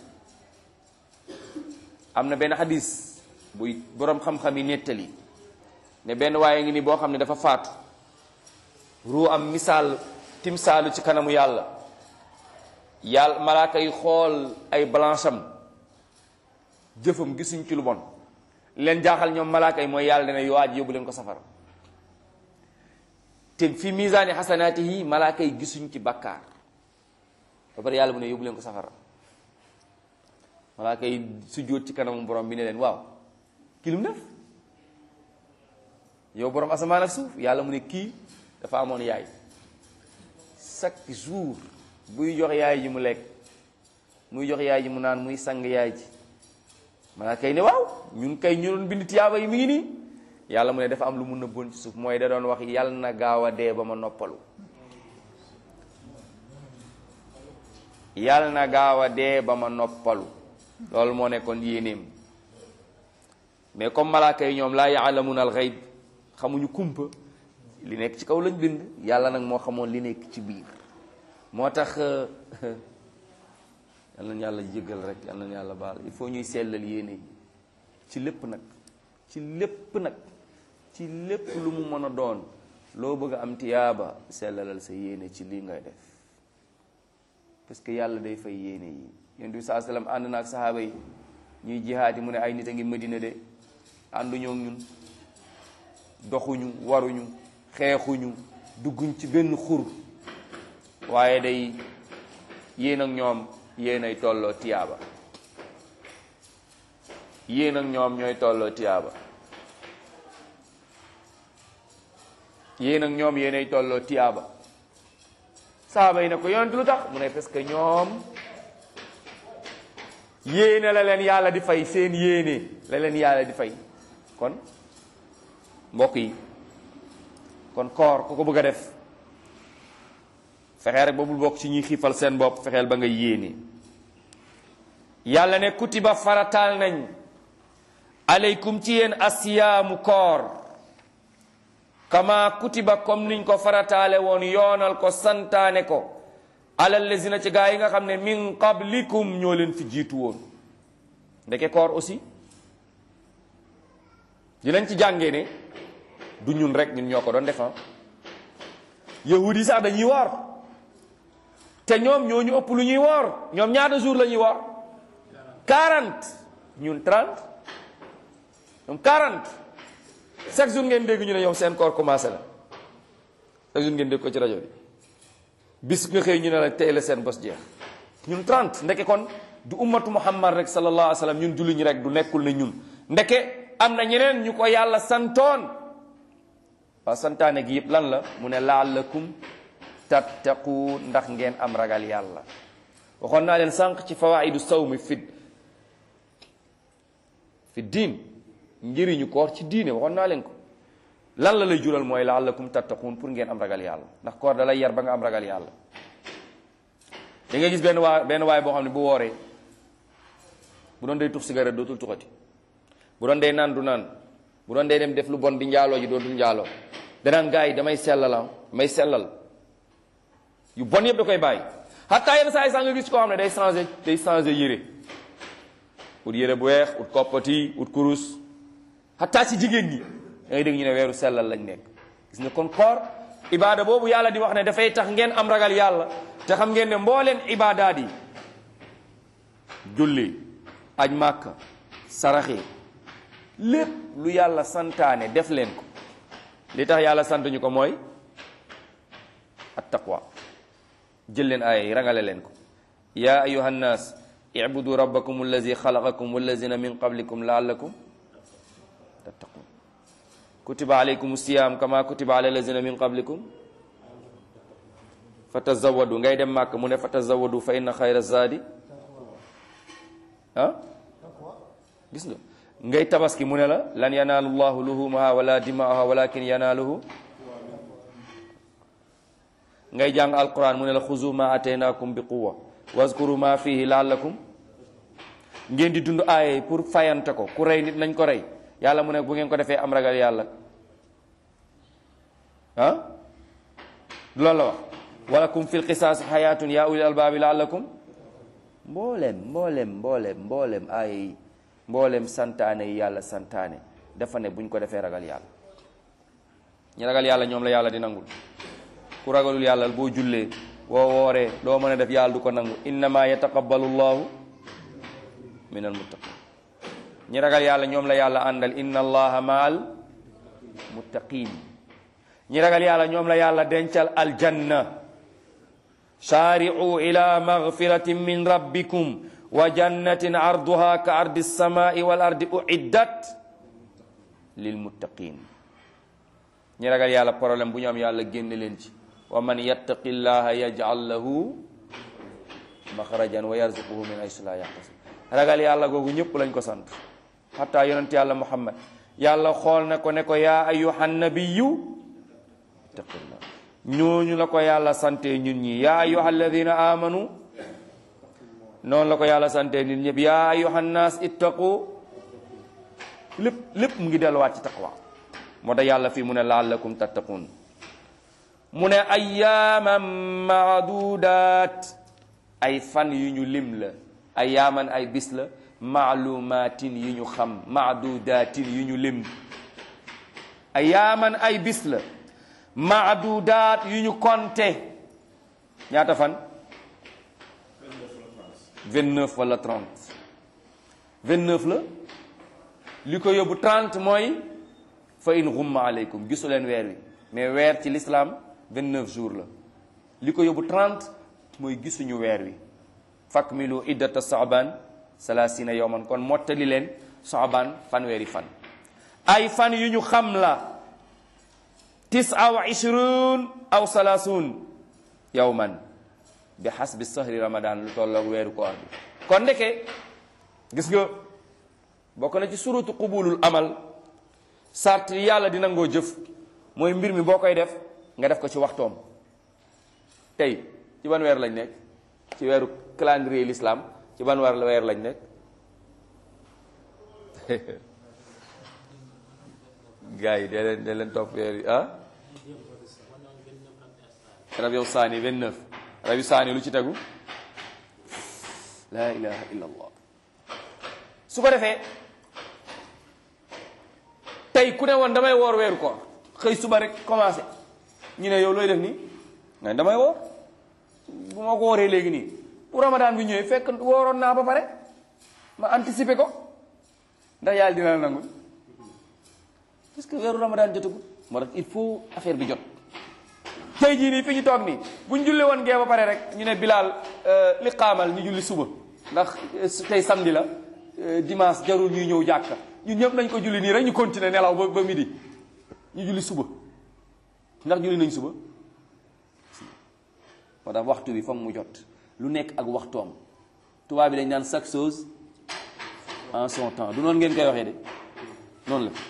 Speaker 1: am na benn xadis buy boroom xam-xam yi nettali ne benn waaye ngi ni boo xam ne dafa faatu ruu am misaal timsaalu ci kanamu yàlla yàlla malaaka yi xool ay balance am jëfam gisuñ ci lu bon leen jaaxal ñoom malaaka yi mooy yàlla dana yowaaj yóbbu leen ko safara te fi misaani xasanaati yi malaaka yi gisuñ ci bakkaar ba pare yàlla mu ne yóbbu leen ko safara malaaka yi sujjóot ci kanamu borom bi ne leen waaw kii lu mu def yow borom asamaan ak suuf yàlla mu ne kii dafa amoon yaay chaque jour buy jox yaay ji mu lekk muy jox yaay ji mu naan muy sang yaay ji malaaka yi ne waaw ñun kay ñu doon bind tiyaaba yi mi ngi nii yàlla mu ne dafa am lu mu nëbboon ci suuf mooy da doon wax yàlla na gaaw a dee ba ma noppalu yàlla na gaaw a dee ba ma noppalu loolu moo nekkoon yéenéem mais comme malaaka yi ñoom laa yaalamuuna al xayb xamuñu kumpa li nekk ci kaw lañ bind yàlla nag moo xamoon li nekk ci biir moo tax yal nañu yàlla jéggal rek yal nañu yàlla baal il faut ñuy sellal yéene yi ci lépp nag ci lépp nag ci lépp lu mu mën a doon loo bëgg a am tiyaaba sellalal sa yéene ci lii ngay def parce que yàlla day fay yéene yi yonent bi saa sallam ànd na ak sahaaba yi ñuy jihaati mu ne ay nit a ngi Madina de ànduñoo ak ñun doxuñu waruñu xeexuñu dugguñ ci benn xur waaye day yéen ak ñoom yéen ay tolloo tiyaaba yéen ak ñoom ñooy tolloo tiyaaba yéen ak ñoom yéen ay tolloo tiyaaba saaba yi ne ko yonent lu tax mu ne parce que ñoom yéene la leen yàlla di fay seen yéene la leen yàlla di fay kon mbokk yi kon koor ku ko bëgg a def fexeel rek ba bul bokk ci ñuy xiifal seen bopp fexeel ba nga yéene yàlla ne kutiba farataal nañ aleykum ci yéen asiyaamu koor kama kutiba comme niñ ko farataale woon yoonal ko santaane ko alal lazina ci gaa yi nga xam ne min qablikum ñoo leen fi jiitu woon ndeke koor aussi dinañ ci jàngee ne du ñun rek ñun ñoo ko doon defan yahud yi sax dañuy woor te ñoom ñoo ñu ëpp lu ñuy woor ñoom ñaata jour la ñuy woor 40 ñun 30 ñoom 40 chaque jour ngeen dégg ñu ne ñoom seen koor commencé la chaque jour ngeen dégg ko ci rajo bi bis nga xëy ñu ne la tey la seen bos jeex ñun 30 ndeke kon du ummatu muhammad rek sallallahu alayhi wa sallam ñun julli ñi rek du nekkul ne ñun ndeke am na ñeneen ñu ko yàlla santoon waaw santaane gi yëpp lan la mu ne laallakum tattaqu ndax ngeen am ragal yàlla waxoon naa leen sànq ci fawaidu sawmi fi fi diin njëriñu koor ci diine waxoon naa leen ko lan la lay jural mooy laallakum tattaquun pour ngeen am ragal yàlla ndax koor da lay yar ba nga am ragal yàlla da ngay gis benn waa benn waay boo xam ne bu wooree bu doon day tux cigarette dootul tuxati bu doon day naan du naan bu doon day dem def lu bon di njaaloo ji dootul njaaloo danaan gars yi damay sellal damay sellal yu bon yëpp da koy bàyyi xataa yenn saa yi sax nga gis koo xam ne day changé day changé yére ut yére bu weex ut koppati ut kurus xataa ci jigéen ñi da ngay dégg ñu ne weeru sellal lañ nekk gis nga kon koor ibaada boobu yàlla di wax ne dafay tax ngeen am ragal yàlla te xam ngeen ne mbooleen ibaadaat yi julli aj màkka saraxi lépp lu yàlla santaane def leen ko li tax yàlla sant ñu ko mooy at taqwa jël leen aaya yi rangale leen ko yaa ayuha nnaas ibudu rabbakum allazi xalaqakum wallazina min qablikum laallakum tattaqun kutiba alaykum siyam kama kutiba ala allazina min qablikum fa tazawadu ngay dem màkk mu ne fa tazawadu fa inna xayra zaadi ah gis nga ngay tabaski mu ne la lan yanaalu llahu luhumaha wala dimaaha walakin yanaaluhu ngay jàng alquran mu ne la xuzu ma ataynakum bi quwa wazkuru ma fihi laallakum ngeen di dund aaye pour fayante ko ku rey nit nañ ko rey yàlla mu ne bu ngeen ko defee am ragal yàlla ah du loolu la wax walakum fil qisaas xayaatun yaa ulil albaabi laallakum mboolem mboolem mboolem mboolem aaye yi mboolem santaane yi yàlla santaane dafa ne buñ ko defee ragal yàlla ñi ragal yàlla ñoom la yàlla di nangul ku ragalul yàlla boo jullee boo wooree doo mën a def yàlla du ko nangu innama yataqabbalu llahu min almuttaqin ñi ragal yàlla ñoom la yàlla àndal inna allaha maal muttaqin ñi ragal yàlla ñoom la yàlla dencal aljanna saari'u ila magfiratin min rabbikum wa jannatin arduha ka ardi samai wal ardi uiddat lil muttaqin ñi ragal yàlla problème bu ñu am yàlla génne leen ci wa man yattaqi llaha yaj'al lahu maxrajan wa yarzuquhu min haysu la yahtasib ragal yàlla googu ñëpp lañ ko sant xataa yonent yàlla muhammad yàlla xool na ko ne ko yaa ayyuhan nabiyyu ittaqillah ñooñu la ko yàlla sante ñun ñi yaa ayyuhal ladina amanu noonu la ko yàlla sante nit ñëpp yaa ayyuhan naas ittaqu lépp lépp mu ngi delluwaat ci taqwa moo tax yàlla fii mu ne laallakum tattaqun mu ne ayyaaman maadudaat ay fan yu ñu lim la ayyaaman ay bis la maalumatin yu ñu xam maadudatin yu ñu lim ayyaaman ay bis la maadudaat yu ñu konte ñaata fan 29 wala 30 29 la li ko yóbbu 30 mooy fa in ghumma aleykum gisu leen weer wi mais weer ci l'islam 29 jours la li ko yóbbu 30 mooy gisuñu weer wi fakmilu iddata saaban salasina yowman kon mottali leen saaban fanweeri fan ay fan yu ñu xam la tisa wa ishrun aw salasun yowman bi hasbi sahri ramadan lu tolloog weeru koor bi kon ndeke gis nga bokk na ci surutu qubulul amal sart yi yàlla dina ngoo jëf mooy mbir mi boo koy def nga def ko ci waxtoom tey ci ban weer lañ nekk ci weeru calendrier l'islam ci ban weer weer lañ nekk gars yi dee leen dee leen topp weer yi ah rabiu saani 29 rabiu saani lu ci tegu la ilaha illa allah su ko defee tey ku ne woon damay woor weeru koor xëy suba rek commencé ñu ne yow looy def nii nga damay woor bu ma ko wooree léegi nii bu ramadan bi ñëwee fekk wooroon naa ba pare ma anticiper ko ndax yàlla dina la nangul parce que weeru ramadan jotagul moo tax il faut affaire bi jot tey jii nii fi ñu toog nii bu ñu julli woon gee ba pare rek ñu ne bilaal li xaamal ñu julli suba ndax tey samedi la dimanche jarul ñuy ñëw jàkka ñun ñëpp nañ ko julli nii rek ñu continuer nelaw ba ba midi ñu julli suba ndax julli nañ suba
Speaker 3: moo tax waxtu bi foog mu jot lu nekk ak waxtoom tubaab bi dañ naan chaque chose en son temps du noonu ngeen koy waxee de noonu la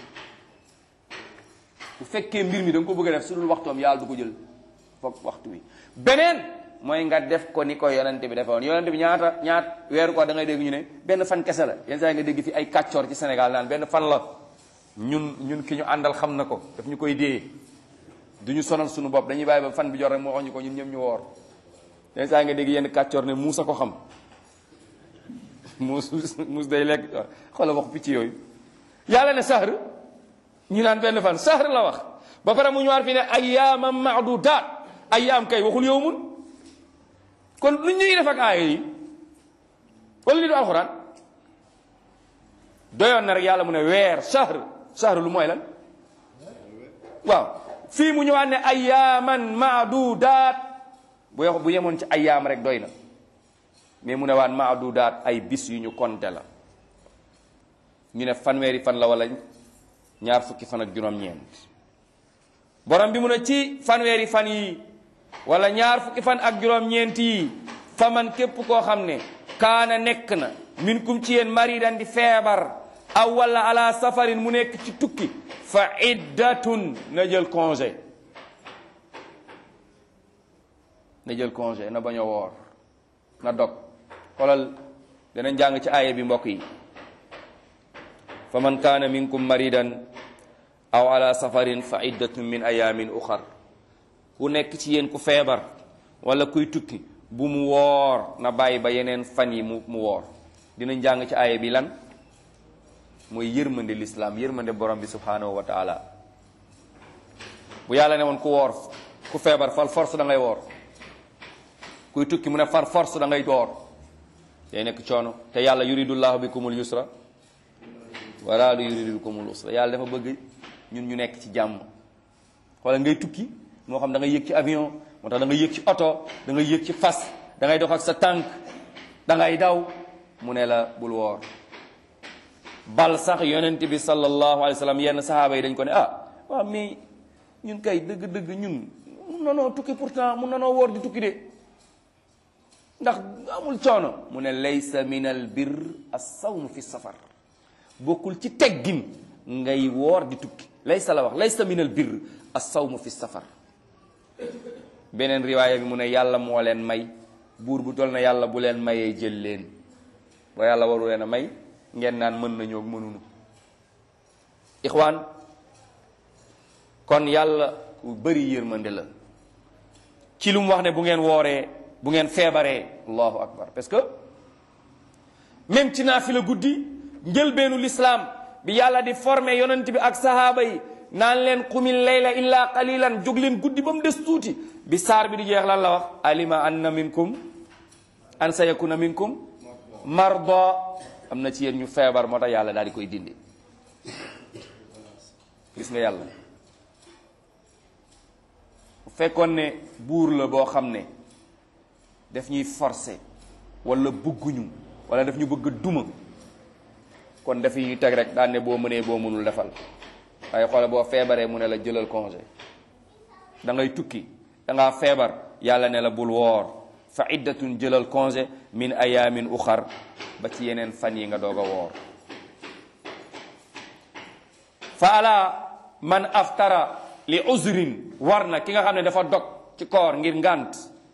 Speaker 3: bu fekkee mbir mi da nga ko bëgg a def su dul waxtoom yàlla du ko jël foog waxtu bi beneen mooy nga def ko ni ko yonente bi defoon yonente bi ñaata ñaat weeru ko da ngay dégg ñu ne benn fan kese la yenn saa yi nga dégg fi ay kàccoor ci Sénégal naan benn fan la ñun ñun ki ñu àndal xam na ko daf ñu koy dee du ñu sonal suñu bopp dañuy bàyyi ba fan bi jot rek moo wax ñu ko ñun ñëpp ñu woor yenn saa yi nga dégg yenn kàccoor ne muus a ko xam muus muus day lekk xoolal wax picc yooyu yàlla ne sahr ñu naan benn fan sahr la wax ba pare mu ñëwaat fi ne ayyaamam maadudaat ayyaam kay waxul yow mun kon lu ñuy def ak aaya yi wala li du alxuraan doyoon na rek yàlla mu ne weer sahr sahr lu mooy lan waaw fii mu ñëwaat ne ayyaaman maadudaat bu yox bu yemoon ci ayyaam rek doy na mais mu ne waan maadudaat ay bis yu ñu konte la ñu ne fanweeri fan la wala ñaar fukki fan ak juróom-ñeent borom bi mu ne ci fanweeri fan yi wala ñaar fukki fan ak juróom-ñeent yi faman képp koo xam ne kaana nekk na min kum ci yéen maridan di feebar aw wala ala safarin mu nekk ci tukki fa iddatun na jël congé na jël congé na bañ a woor na dog xoolal danañ jàng ci aaya bi mbokk yi fa man kaana minkum maridan aw ala safarin fa iddatun min ayamin uxar ku nekk ci yéen ku feebar wala kuy tukki bu mu woor na bàyyi ba yeneen fan yi mu mu woor dinañ jàng ci aaya bi lan mooy yërmande lislaam yërmande borom bi subhanahu wa taala bu yàlla ne woon ku woor ku feebar fal force da ngay woor kuy tukki mu ne far force da ngay woor day nekk coono te yàlla yuridullahu bikumul yusra wala lu yuridu bikumul usra yàlla dafa bëgg ñun ñu nekk ci jàmm wala ngay tukki moo xam da ngay yëg ci avion moo tax da ngay yëg ci oto da ngay yëg ci fas da ngay dox ak sa tànk da ngay daw mu ne la bul woor bal sax yonent bi sallallahu alayhi wa sallam yenn sahaaba yi dañ ko ne ah waaw mais ñun kay dëgg-dëgg ñun mun nanoo tukki pourtant mun nanoo woor di tukki de ndax amul coono mu ne laysa min al bir as-sawm fi safar bokkul ci teggin ngay woor di tukki laysa la wax laysa min al bir as-sawm fi safar beneen riwaaya bi mu ne yàlla moo leen may buur bu toll na yàlla bu leen mayee jël leen ba yàlla waru leen a may ngeen naan mën nañoo mënunu ixwaan kon yàlla ku bëri yërmande la ci lu mu wax ne bu ngeen wooree bu ngeen feebaree allahu akbar parce que même ci naafila guddi njëlbeenu lislaam bi yàlla di formé yonent bi ak sahaaba yi naan leen qumil layla illa qalilan jóg leen guddi ba mu des tuuti bi saar bi di jeex lan la wax alima anna minkum an sayakuna minkum marda am na ci yéen ñu feebar moo tax yàlla daal di koy dindi gis nga yàlla bu fekkoon ne buur la boo xam ne daf ñuy forcer wala bëgguñu wala daf ñu bëgg a duma kon dafa ñuy teg rek daan ne boo mënee boo mënul defal waaye xoole boo feebaree mu ne la jëlal congé da ngay tukki da ngaa feebar yàlla ne la bul woor fa iddatun jëlal congé min ayamin uxar ba ci yeneen fan yi nga doog a woor fa ala man aftara li uzrin war na ki nga xam ne dafa dog ci koor ngir ngànt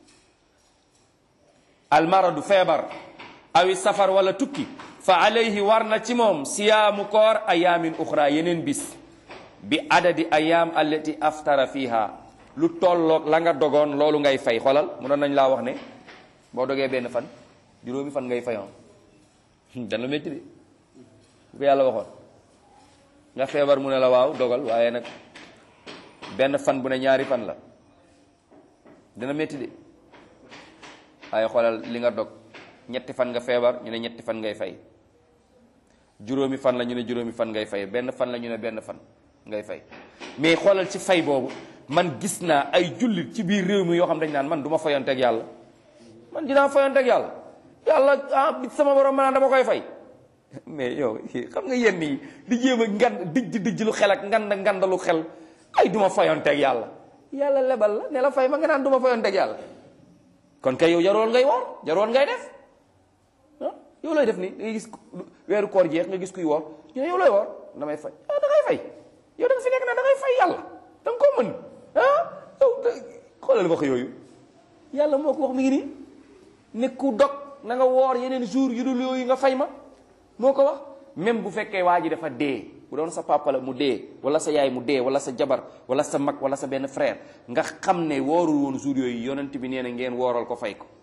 Speaker 3: almaradu feebar awi safar wala tukki fa alayhi war na ci moom siyaamu koor ayamin uxra yeneen bis bi adadi ayam allati aftara fiha lu tolloog la nga dogoon loolu ngay fay xolal mënoon nañ laa wax ne boo dogee benn fan juróomi fan ngay fayoon dana métti de bu ko yàlla waxoon nga feebar mu ne la waaw dogal waaye nag benn fan bu ne ñaari fan la dana métti de waaye xoolal li nga dog ñetti fan nga feebar ñu ne ñetti fan ngay fay juróomi fan la ñu ne juróomi fan ngay fay benn fan la ñu ne benn fan ngay fay mais xoolal ci fay boobu man gis naa ay jullit ci biir réew mi yoo xam dañ naan man du ma fayonteeg yàlla man dinaa fayonteeg yàlla yàlla ah bi sama borom ma naan dama koy fay mais yow xam nga yenn yi di jéem a ngan dijj dijj lu xel ak ngand ngandalu xel ay du ma fayonteeg yàlla yàlla lebal la ne la fay ma nga naan du ma fayonteeg yàlla kon kay yow jaroon ngay woor jaroon ngay def ah yow looy def ni da ngay gis weeru koor jeex nga gis kuy woor ñu ne yow looy woor damay fay ah da ngay fay yow da nga fi nekk na da ngay fay yàlla da nga koo mën ah yow xoolal wax yooyu yàlla moo ko wax mi ngi nii ne ku dog na nga woor yeneen jour yu dul yooyu nga fay ma moo ko wax même bu fekkee waa ji dafa dee bu doon sa papa la mu dee wala sa yaay mu dee wala sa jabar wala sa mag wala sa benn frère nga xam ne woorul woon jour yooyu yonent bi nee na ngeen wooral ko fay ko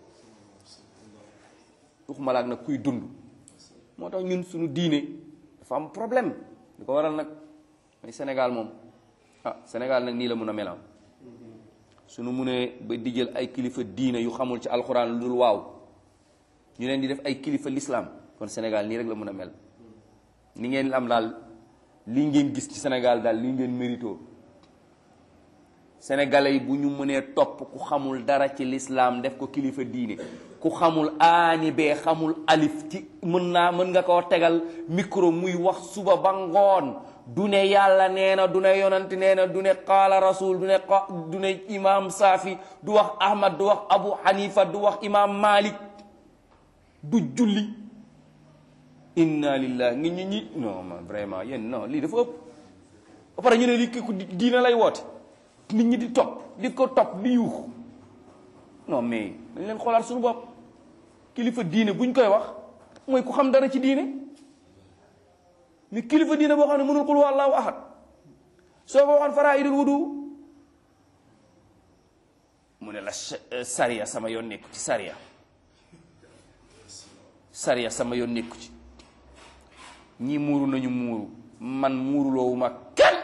Speaker 3: waxuma la ak nag kuy dund moo tax ñun suñu diine dafa am problème li ko waral nag mooy Sénégal moom ah Sénégal nag nii la mun a melam suñu munee ba di jël ay kilifa diine yu xamul ci alxuraan lu dul waaw ñu leen di def ay kilifa l'islam kon Sénégal nii rek la mun a mel ni ngeen am daal lii ngeen gis ci Sénégal daal lii ngeen mérito sénégalais yi bu ñu mënee topp ku xamul dara ci l'islam def ko kilifa diine ku xamul aani bee xamul alif ci mën naa mën nga koo tegal micro muy wax suba ba ngoon du ne yàlla nee na du ne yonant nee na du ne qaala rasul du ne qa du ne imam Safi du wax Ahmad du wax Abu Hanifa du wax imam Malik du julli inna lillahi ngi ñi ñi non man vraiment yéen non lii dafa ëpp ba pare ñu ne lii ku diina lay woote nit ñi di topp di ko topp di yuux non mais dañ leen xoolaat suñu bopp kilifa diine buñ koy wax mooy ku xam dara ci diine mais kilifa diine boo xam ne mënul qul huwallahu ahad soo ko waxoon faraa'idul wudu mu ne la sariya sama yoon nekku ci sariya sariya sama yoon nekku ci ñii muuru nañu muuru man muuruloowu ma kenn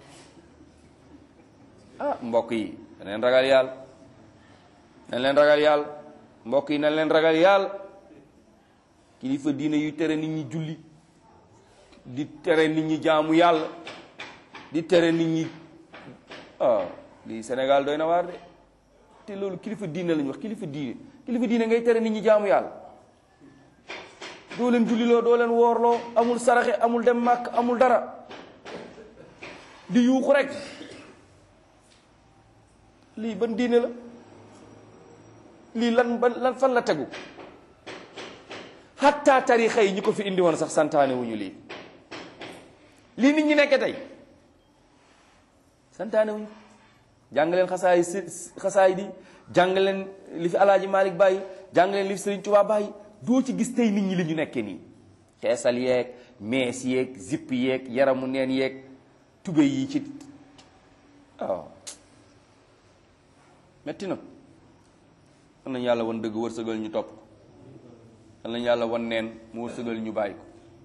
Speaker 3: ah mbokk yi na leen ragal yàlla na leen ragal yàlla mbokk yi na leen ragal yàlla kilifa diine yu tere nit ñi julli di tere nit ñi jaamu yàlla di tere nit ñi ah lii Sénégal doy na waar de te loolu kilifa diine lañu wax kilifa diine kilifa diine ngay tere nit ñi jaamu yàlla doo leen julliloo doo leen woorloo amul saraxe amul dem màkk amul dara di yuuxu rek lii ban diine la lii lan ban lan fan la tegu hatta tarixa yi ñi ko fi indi woon sax santaane wuñu lii lii nit ñi nekke tey santaane wuñu jàng leen xasaay si xasaay di jàng leen li fi alaaji Malick bàyyi jàng leen li fi Sëriñ Tuubaa bàyyi doo ci gis tey nit ñi li ñu nekkee nii xeesal yeeg mees yeeg zipp yeeg yaramu neen yeeg tubéy yi ci waaw metti na am nañu yàlla wan dëgg wërsëgal ñu topp am nañu yàlla wan neen mu wërsëgal ñu bàyyi ko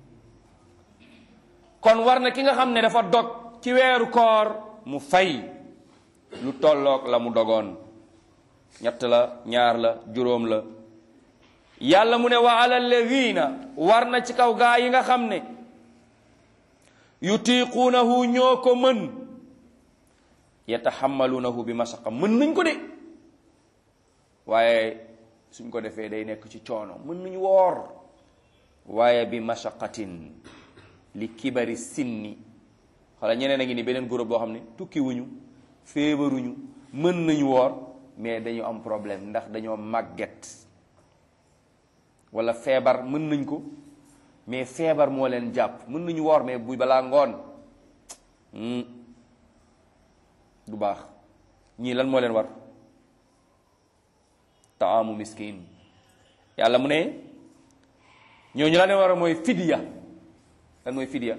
Speaker 3: kon war na ki nga xam ne dafa dog ci weeru koor mu fay lu tolloog la mu dogoon ñett la ñaar la juróom la yàlla mu ne wa ala alladina war na ci kaw gaa yi nga xam ne yutiquunahu ñoo ko mën yataxammaluunahu bi masaqa mën nañ ko de waaye suñ ko defee day nekk ci coono mën nañu woor waaye bi mashaqatin li kibari sinni xala ñeneen a ngi ni beneen groupe boo xam ne tukki wuñu feebaruñu mën nañu woor mais dañu am problème ndax dañoo màgget wala feebar mën nañ ko mais feebar moo leen jàpp mën nañu woor mais bu balaa ngoon du baax ñii lan moo leen war taamu miskin yàlla mu ne ñooñu la leen war a mooy fidiya lan mooy fidiya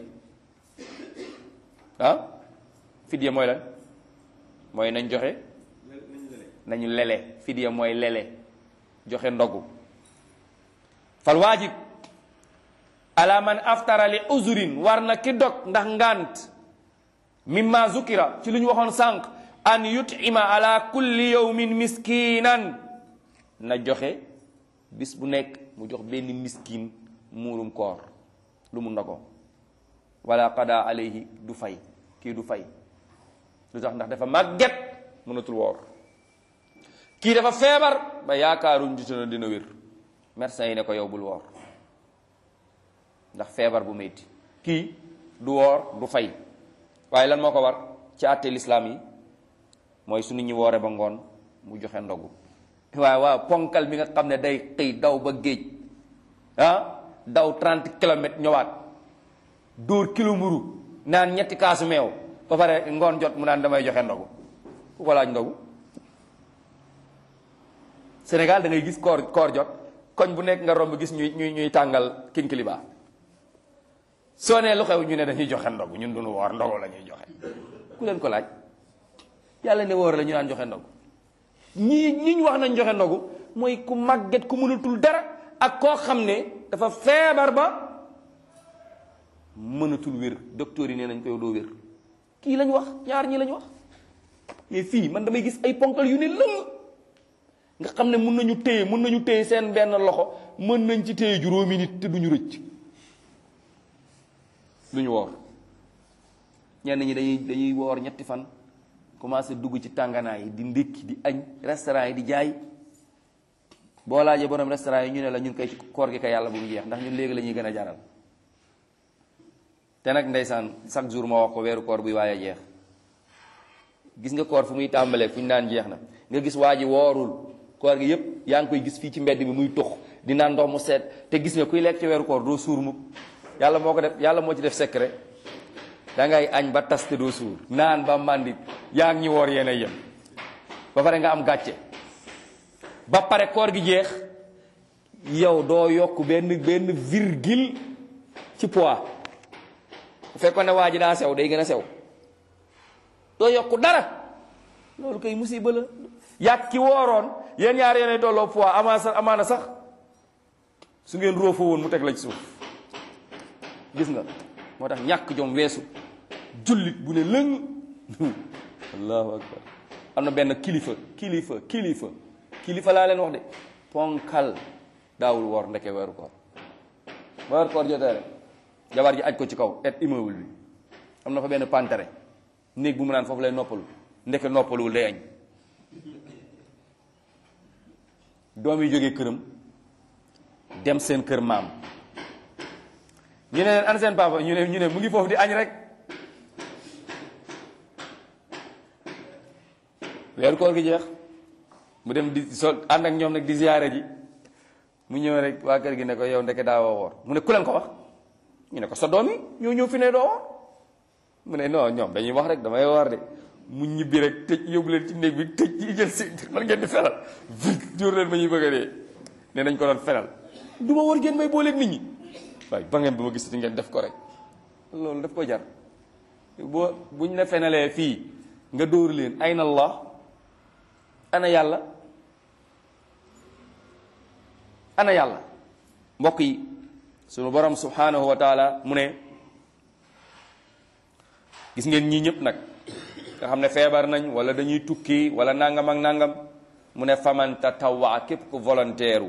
Speaker 3: ah fidiya mooy lan mooy nañ joxe nañu lele fidiya mooy lele joxe ndogu fal waajib ala man aftara li uzurin war na ki dog ndax ngant mimma zukira ci lu ñu waxoon sànq an yutima ala kulli yawmin miskinan na joxe bis bu nekk mu jox benn miskin muurum koor lu mu ndogoo wala qada alayhi du fay kii du fay lu tax ndax dafa màgget mënatul woor kii dafa feebar ba yaakaaruñ jitu na dina wér médecin yi ne ko yow bul woor ndax feebar bu metti kii du woor du fay waaye lan moo ko war ci àtte lislaam yi mooy su nit ñi woore ba ngoon mu joxe ndogu waaw waaw ponkal mi nga xam ne day xëy daw ba géej ah daw 30 kilomètres ñëwaat dóor kilo mburu naan ñetti kaasu meew ba pare ngoon jot mu naan damay joxe ndogu ku ko laaj ndogu Sénégal da ngay gis koor koor jot koñ bu nekk nga romb gis ñuy ñuy ñuy tàngal kinkiliba soo nee lu xew ñu ne dañuy joxe ndogu ñun duñu woor ndogu la ñuy joxe ku leen ko laaj yàlla ne woor la ñu naan joxe ndogu ñii ñi ñu wax nañ joxe ndogu mooy ku màgget ku mënatul dara ak koo xam ne dafa feebar ba mënatul wér docteur yi nee nañ ko yow doo wér kii lañ wax ñaar ñi lañ wax mais fii man damay gis ay ponkal yu ne lëmm nga xam ne mun nañu téye mun nañu téye seen benn loxo mën nañ ci téye juróomi nit te duñu rëcc duñu woor ñenn ñi dañuy dañuy woor ñetti fan commencé dugg ci tànganaay yi di ndékki di añ restaurant yi di jaay boo laajee borom restaurant yi ñu ne la ñun koy ci koor gi kay yàlla bu mu jeex ndax ñun léegi la ñuy gën a jaral te nag ndeysaan chaque jour ma wax ko weeru koor buy waaye jeex gis nga koor fu muy tàmbalee fu ñu naan jeex na nga gis waa ji woorul koor gi yépp yaa ngi koy gis fii ci mbedd bi muy tux di naan ndox mu seet te gis nga kuy lekk ci weeru koor doo suur mukk yàlla moo ko def yàlla moo ci def secret da ngay añ ba tas te doo suur naan ba màndi yaa ngi ñu woor yéen a yem ba pare nga am gàcce ba pare koor gi jeex yow doo yokk benn benn virgule ci poids bu fekkoon ne waa ji daa sew day gën a sew doo yokk dara loolu koy musiba la yàgg ki wooroon yéen ñaar yéenay tolloo poids amaana sax amaana sax su ngeen roofoo woon mu teg la ci suuf gis nga moo tax ñàkk jom weesu jullit bu ne lëng allahu akbar am na benn kilifa kilifa kilifa kilifa laa leen wax de ponkal daawul woor ndeke weeru koor ba weeru koor jotee rek jabar ji aj ko ci kaw et immeuble bi am na fa benn pantere néeg bu mu naan foofu lay noppalu ndeke noppaluwul day añ doom yi jógee këram dem seen kër maam ñu ne leen an seen papa ñu ne ñu ne mu ngi foofu di añ rek weeru koor gi jeex mu dem di sol ànd ak ñoom nag di ziyaare ji mu ñëw rek waa kër gi ne ko yow ndeke daawoo woor mu ne ku leen ko wax ñu ne ko sa doom yi ñoo ñëw fi ne doo woor mu ne non ñoom dañuy wax rek damay woor de mu ñibbi rek tëj yóbbu leen ci néeg bi tëj yi jël si man ngeen di felal jóor leen ma ñuy bëgg a dee ne nañ ko doon felal du ma war ngeen may booleeg nit ñi waaye ba ngeen bu ma gisati ngeen def ko rek loolu daf ko jar boo buñ la fenalee fii nga dóor leen ayna allah ana yàlla ana yàlla mbokk yi sunu borom subhanahu wa taala mu ne gis ngeen ñii ñëpp nag nga xam ne feebar nañ wala dañuy tukki wala nangam ak nangam mu ne faman tatawwa képp ku volontaire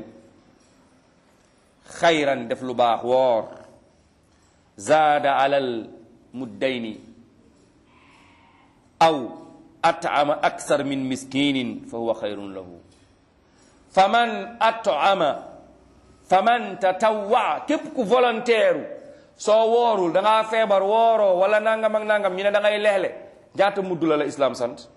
Speaker 3: xayran def lu baax woor zaada alal muddayni aw at'ama aksar min miskinin fa huwa xayrun lahu faman at'ama faman tatawwa képp ku volontaire soo woorul da ngaa feebar wooroo wala nangam ak nangam ñu ne da ngay leexle ñaata mudd la la islam sant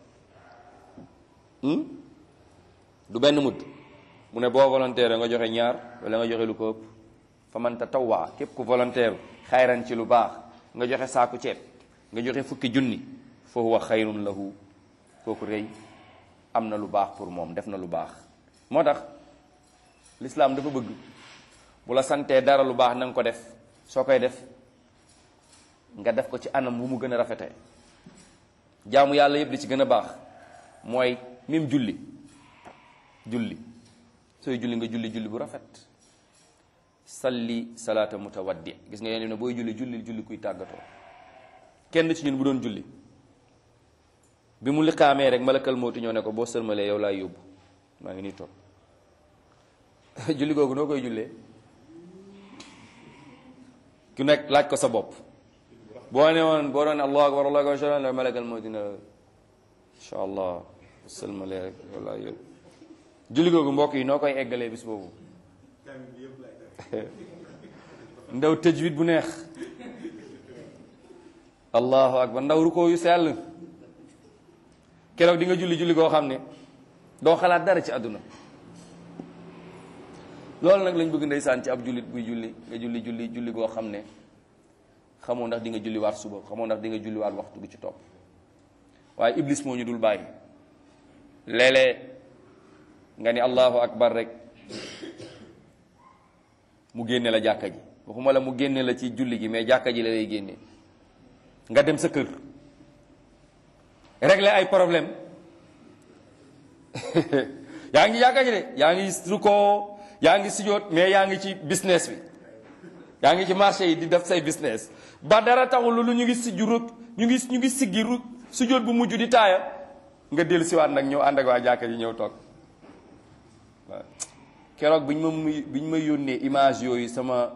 Speaker 3: du benn mudd mu ne boo volontaire nga joxe ñaar wala nga joxe lu ko ëpp faman tatawwa képp ku volontaire xayran ci lu baax nga joxe saaku ceeb nga joxe fukki junni fa huwa xayrun lahu kooku rëy am na lu baax pour moom def na lu baax moo tax l'islam dafa bëgg bu la santee dara lu baax na nga ko def soo koy def nga def ko ci anam bu mu gën a rafetee jaamu yàlla yëpp li ci gën a baax mooy même julli julli sooy julli nga julli julli bu rafet salli salaata mutawaddi gis nga yéen ne booy julli julli julli kuy tàggatoo kenn ci ñun bu doon julli bi mu liqaamee rek malakal mawti ñoo ne ko boo sëlmalee yow laay yóbbu maa ngi nii toog julli googu noo koy jullee ku nekk laaj ko sa bopp boo ne woon boo doon allahu akbar allahu akbar la malakal mawti ne incha allah sëlmalee rek yow laay yóbbu julli googu mbokk yi noo koy eggalee bis boobu ndaw tëjwit bu neex allahu akbar ndaw rukkoo yu sell keroog di nga julli julli koo xam ne doo xalaat dara ci àdduna loolu nag lañ bëgg ndeysaan ci ab jullit buy julli nga julli julli julli goo xam ne xamoo ndax di nga julli waat suba xamoo ndax di nga julli waat waxtu gi ci topp waaye iblis moo ñu dul bàyyi léeg-léeg nga ni allahu akbar rek mu génne la jàkka ji waxuma la mu génne la ci julli gi mais jàkka ji la lay génne nga dem sa kër régler ay problème yaa ngi jàkka ji de yaa ngi rukkoo yaa ngi sujjóot mais yaa ngi ci business bi yaa ngi ci marché yi di def say business ba dara taxul lu ñu ngi si juru ñu ngi ñu ngi siggi ru sujjóot bu mujj di taaya nga dellu siwaat nag ñëw ànd ak waa jàkka ji ñëw toog waaw keroog bi ñu ma muy bi ñu ma yónnee image yooyu sama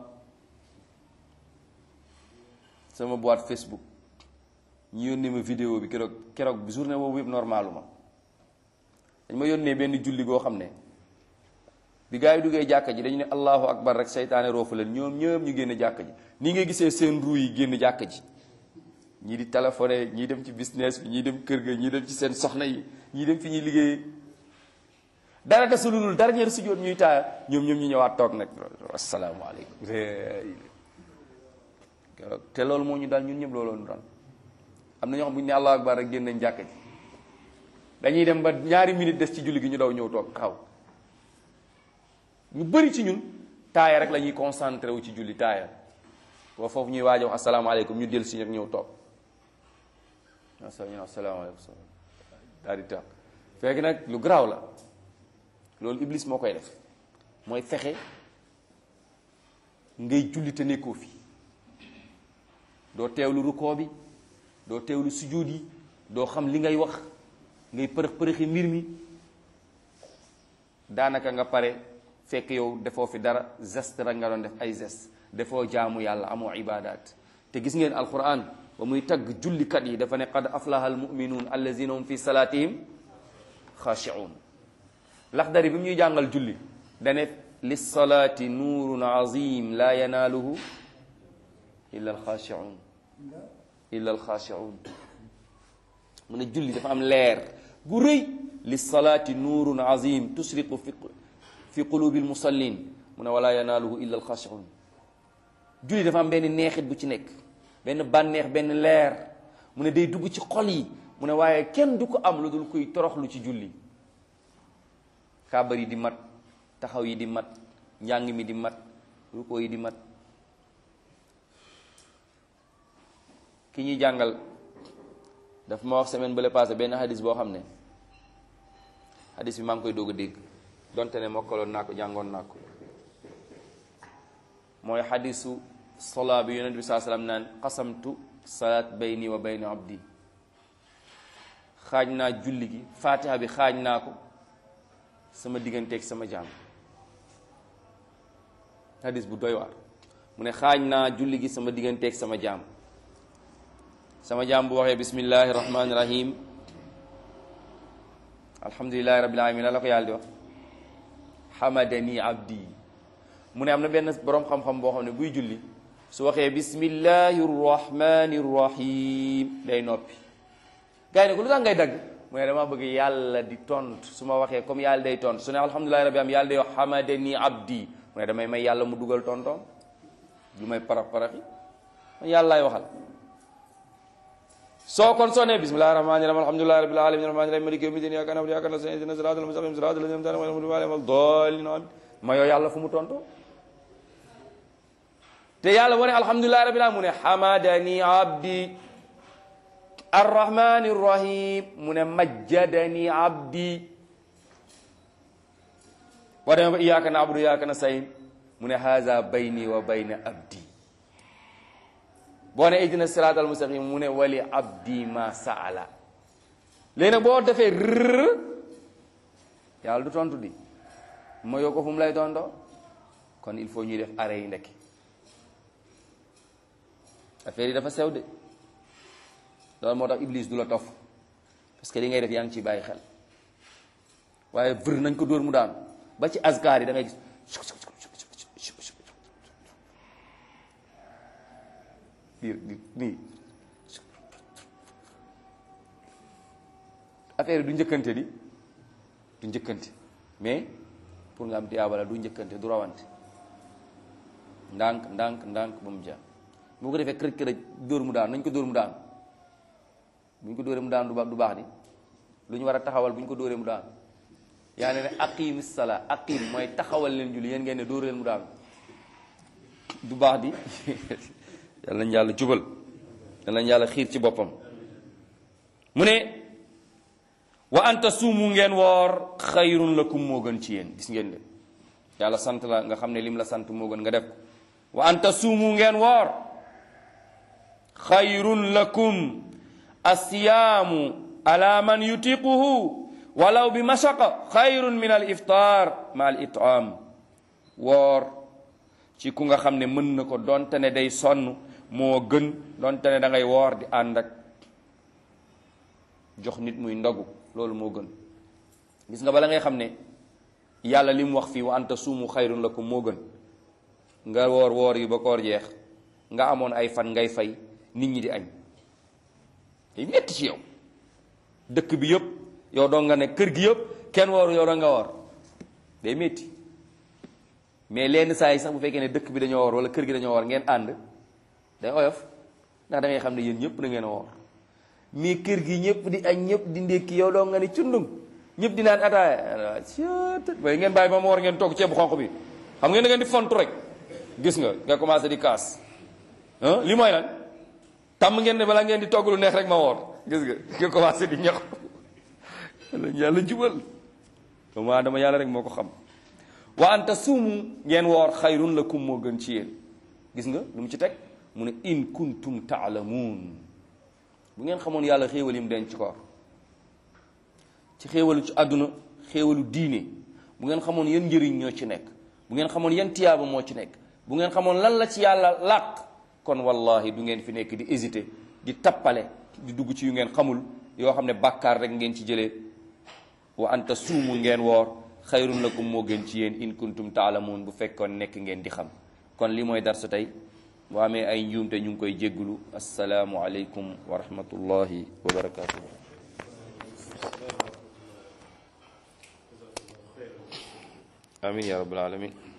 Speaker 3: sama boîte Facebook ñu yónnee ma vidéo bi keroog keroog bi journée boobu yëpp normalu ma dañ ma yónnee benn julli goo xam ne bi gaa yi duggee jàkka ji dañu ne allahu akbar rek seytaane roofu leen ñoom ñëpp ñu génn jàkka ji nii ngay gisee seen ruu yi génn jàkka ji ñii di téléphoné ñii dem ci business bi ñii dem kër ga ñii dem ci seen soxna yi ñii dem fi ñuy liggéey dara desulul dernier sujjóot ñuy taaya ñoom ñoom ñu ñëwaat toog nag asalaamaaleykum keroog te loolu moo ñu daal ñun ñëpp looloo ñu daal am na ñoo xam bu ñu ne allahu akbar rek génn nañ jàkka ji dañuy dem ba ñaari minute des ci julli gi ñu daw ñëw toog xaw ñu bëri ci ñun taaya rek la ñuy concentré wu ci julli taaya boo foofu ñuy waaj a wax asalaamaaleykum ñu dellu si ñëpp ñëw toog asa ñu ne asalaamaaleykum daal di toog fekk nag lu garaaw la loolu iblis moo koy def mooy fexe ngay julli te nekkoo fi doo teewlu rukkoo bi doo teewlu sujjóot yi doo xam li ngay wax ngay përëx përëxi mbir mi daanaka nga pare fekk yow defoo fi dara geste rek nga doon def ay geste defoo jaamu yàlla amoo ibadat te gis ngeen alquran ba muy tagg jullikat yi dafa ne qad aflaha almuminuun allazina hum fi salatihim xaashiun laxdari bi mu ñuy jàngal julli dane lissalaati nuurun azim la yanaaluhu illa alxaashiun illa alxaashiun mu ne julli dafa am leer gu rëy lissalaati nuurun azim tusriqu fi fi qulubi almusallin mu ne wala yanaaluhu illa alxaashiun julli dafa am benn neexit bu ci nekk benn bànneex benn leer mu ne day dugg ci xol yi mu ne waaye kenn du ko am lu dul kuy toroxlu ci julli kàbbar yi di mat taxaw yi di mat njàng mi di mat ruko yi di mat ki ñuy jàngal daf ma wax semaine bële passé benn hadis boo xam ne hadis bi maa ngi koy doog a dégg donte ne mokkaloon naa ko jàngoon naa ko mooy hadisu sola bi yonent bi saa salaam naan qasamtu salaat bayni wa bayna abdi xaaj naa julli gi fatiha bi xaaj naa ko sama digganteeg sama jaam hadis bu doy waar mu ne xaaj naa julli gi sama digganteeg sama jaam sama jaam bu waxee bismillahi rahmaani rahim alhamdulilahi rabbil alamin la ko yàlla di wax hamadani abdi mu ne am na benn boroom xam-xam boo xam ne buy julli su waxee bismillahi rahmani rahim day noppi gars yi ne ko lu tax ngay dagg mu ne dama bëgg yàlla di tontu su ma waxee comme yàlla day tontu su ne alhamdulilahi rabbil alamin yàlla day wax hamadani abdi mu ne damay may yàlla mu dugal tontoom lu may parax paraxi man yàlla laay waxal soo kon soo nee bismillahi rahmani rahim alhamdulillahi rabbil alamin rahmani rahim maliki yawmi din iyyaka na'budu wa iyyaka nasta'in ihdinas siratal mustaqim siratal ladzina an'amta alayhim ghayril maghdubi alayhim wad-dallin ma yoo yàlla fu mu tonto te yàlla moo ne alhamdulillahi rabbil alamin mu ne hamadani abdi arrahmani rahim mu ne majjadani abdi boo demee ba iyyaka na'budu wa iyyaka nasta'in mu ne haza bayni wa bayna abdi boo ne ihdina siraatal mustaqim mu ne wali abdi ma saala léegi nag boo defee rrr yàlla du tontu di ma yoo ko fu mu lay tontoo kon il faut ñuy def arrêt yi ndekki affaire yi dafa sew de loolu moo tax iblis du la tof parce que li ngay def yaa ngi ciy bàyyi xel waaye vër nañ ko dóor mu daanu ba ci azkar yi da ngay gis di di nii affaire yi du njëkkante di du njëkkante mais pour nga am tiyaaba la du njëkkante du rawante ndànk ndànk ndànk ba mu jaar bu ko defee kërëj kërëj dóor mu daan nañ ko dóor mu daan bu ñu ko dóoree mu daan du baax du baax di lu ñu war a taxawal bu ñu ko dóoree mu daan yaa ne ne aqim sala aqim mooy taxawal leen julli yéen ngeen ne dóor leen mu daan du baax di yal nañ yàlla jubal yal nañ yàlla xiir ci boppam mu ne wa anta suumu ngeen woor xayrun lakum moo gën ci yéen gis ngeen de yàlla sant la nga xam ne lim la sant moo gën nga def ko wa anta suumu ngeen woor xayrun lakum asiyaamu ala man yutiquhu walaw bi mashaqa xayrun min al iftar ma al itam woor ci ku nga xam ne mën na ko donte ne day sonn moo gën donte ne da ngay woor di ànd ak jox nit muy ndogu loolu moo gën gis nga bala ngay xam ne yàlla li mu wax fii wa anta suumu xayrun lakum moo gën nga woor woor yi ba koor jeex nga amoon ay fan ngay fay nit ñi di añ day metti ci yow dëkk bi yëpp yow doo nga ne kër gi yëpp kenn wooru yow da nga woor day metti mais lenn saa yi sax bu fekkee ne dëkk bi dañoo woor wala kër gi dañoo woor ngeen ànd day oyof ndax da ngay xam ne yéen ñëpp da ngeen a woor mais kër gi ñëpp di añ ñëpp di ndékki yow doo nga ne cundum ñëpp di naan ataaya waaye ngeen bàyyi ba ma war ngeen togg ceebu xonq bi xam ngeen da ngeen di fontu rek gis nga nga commencé di kaas li mooy lan tàmm ngeen ne balaa ngeen di togg lu neex rek ma woor gis nga nga commencé di ñax yàlla jubal doomu aadama yàlla rek moo ko xam wa anta suumu ngeen woor xayrun lakum moo gën ci yéen gis nga lu mu ci teg mu ne in kuntum taalamuun bu ngeen xamoon yàlla xéewal yi mu denc ci koor ci xéewalu ci àdduna xéewalu diine bu ngeen xamoon yan njëriñ ñoo ci nekk bu ngeen xamoon yan tiyaaba moo ci nekk bu ngeen xamoon lan la ci yàlla làq kon wallahi du ngeen fi nekk di hésité di tappale di dugg ci yu ngeen xamul yoo xam ne bàkkaar rek ngeen ci jëlee wa anta suumu ngeen woor xayrun lakum moo gën ci yéen in kuntum taalamuun bu fekkoon nekk ngeen di xam kon li mooy darsu tey bu amee ay njuumte ñu ngi koy jégglu assalaamu aleykum wa rahmatullahi wa barakatuh amin ya rabbal alamin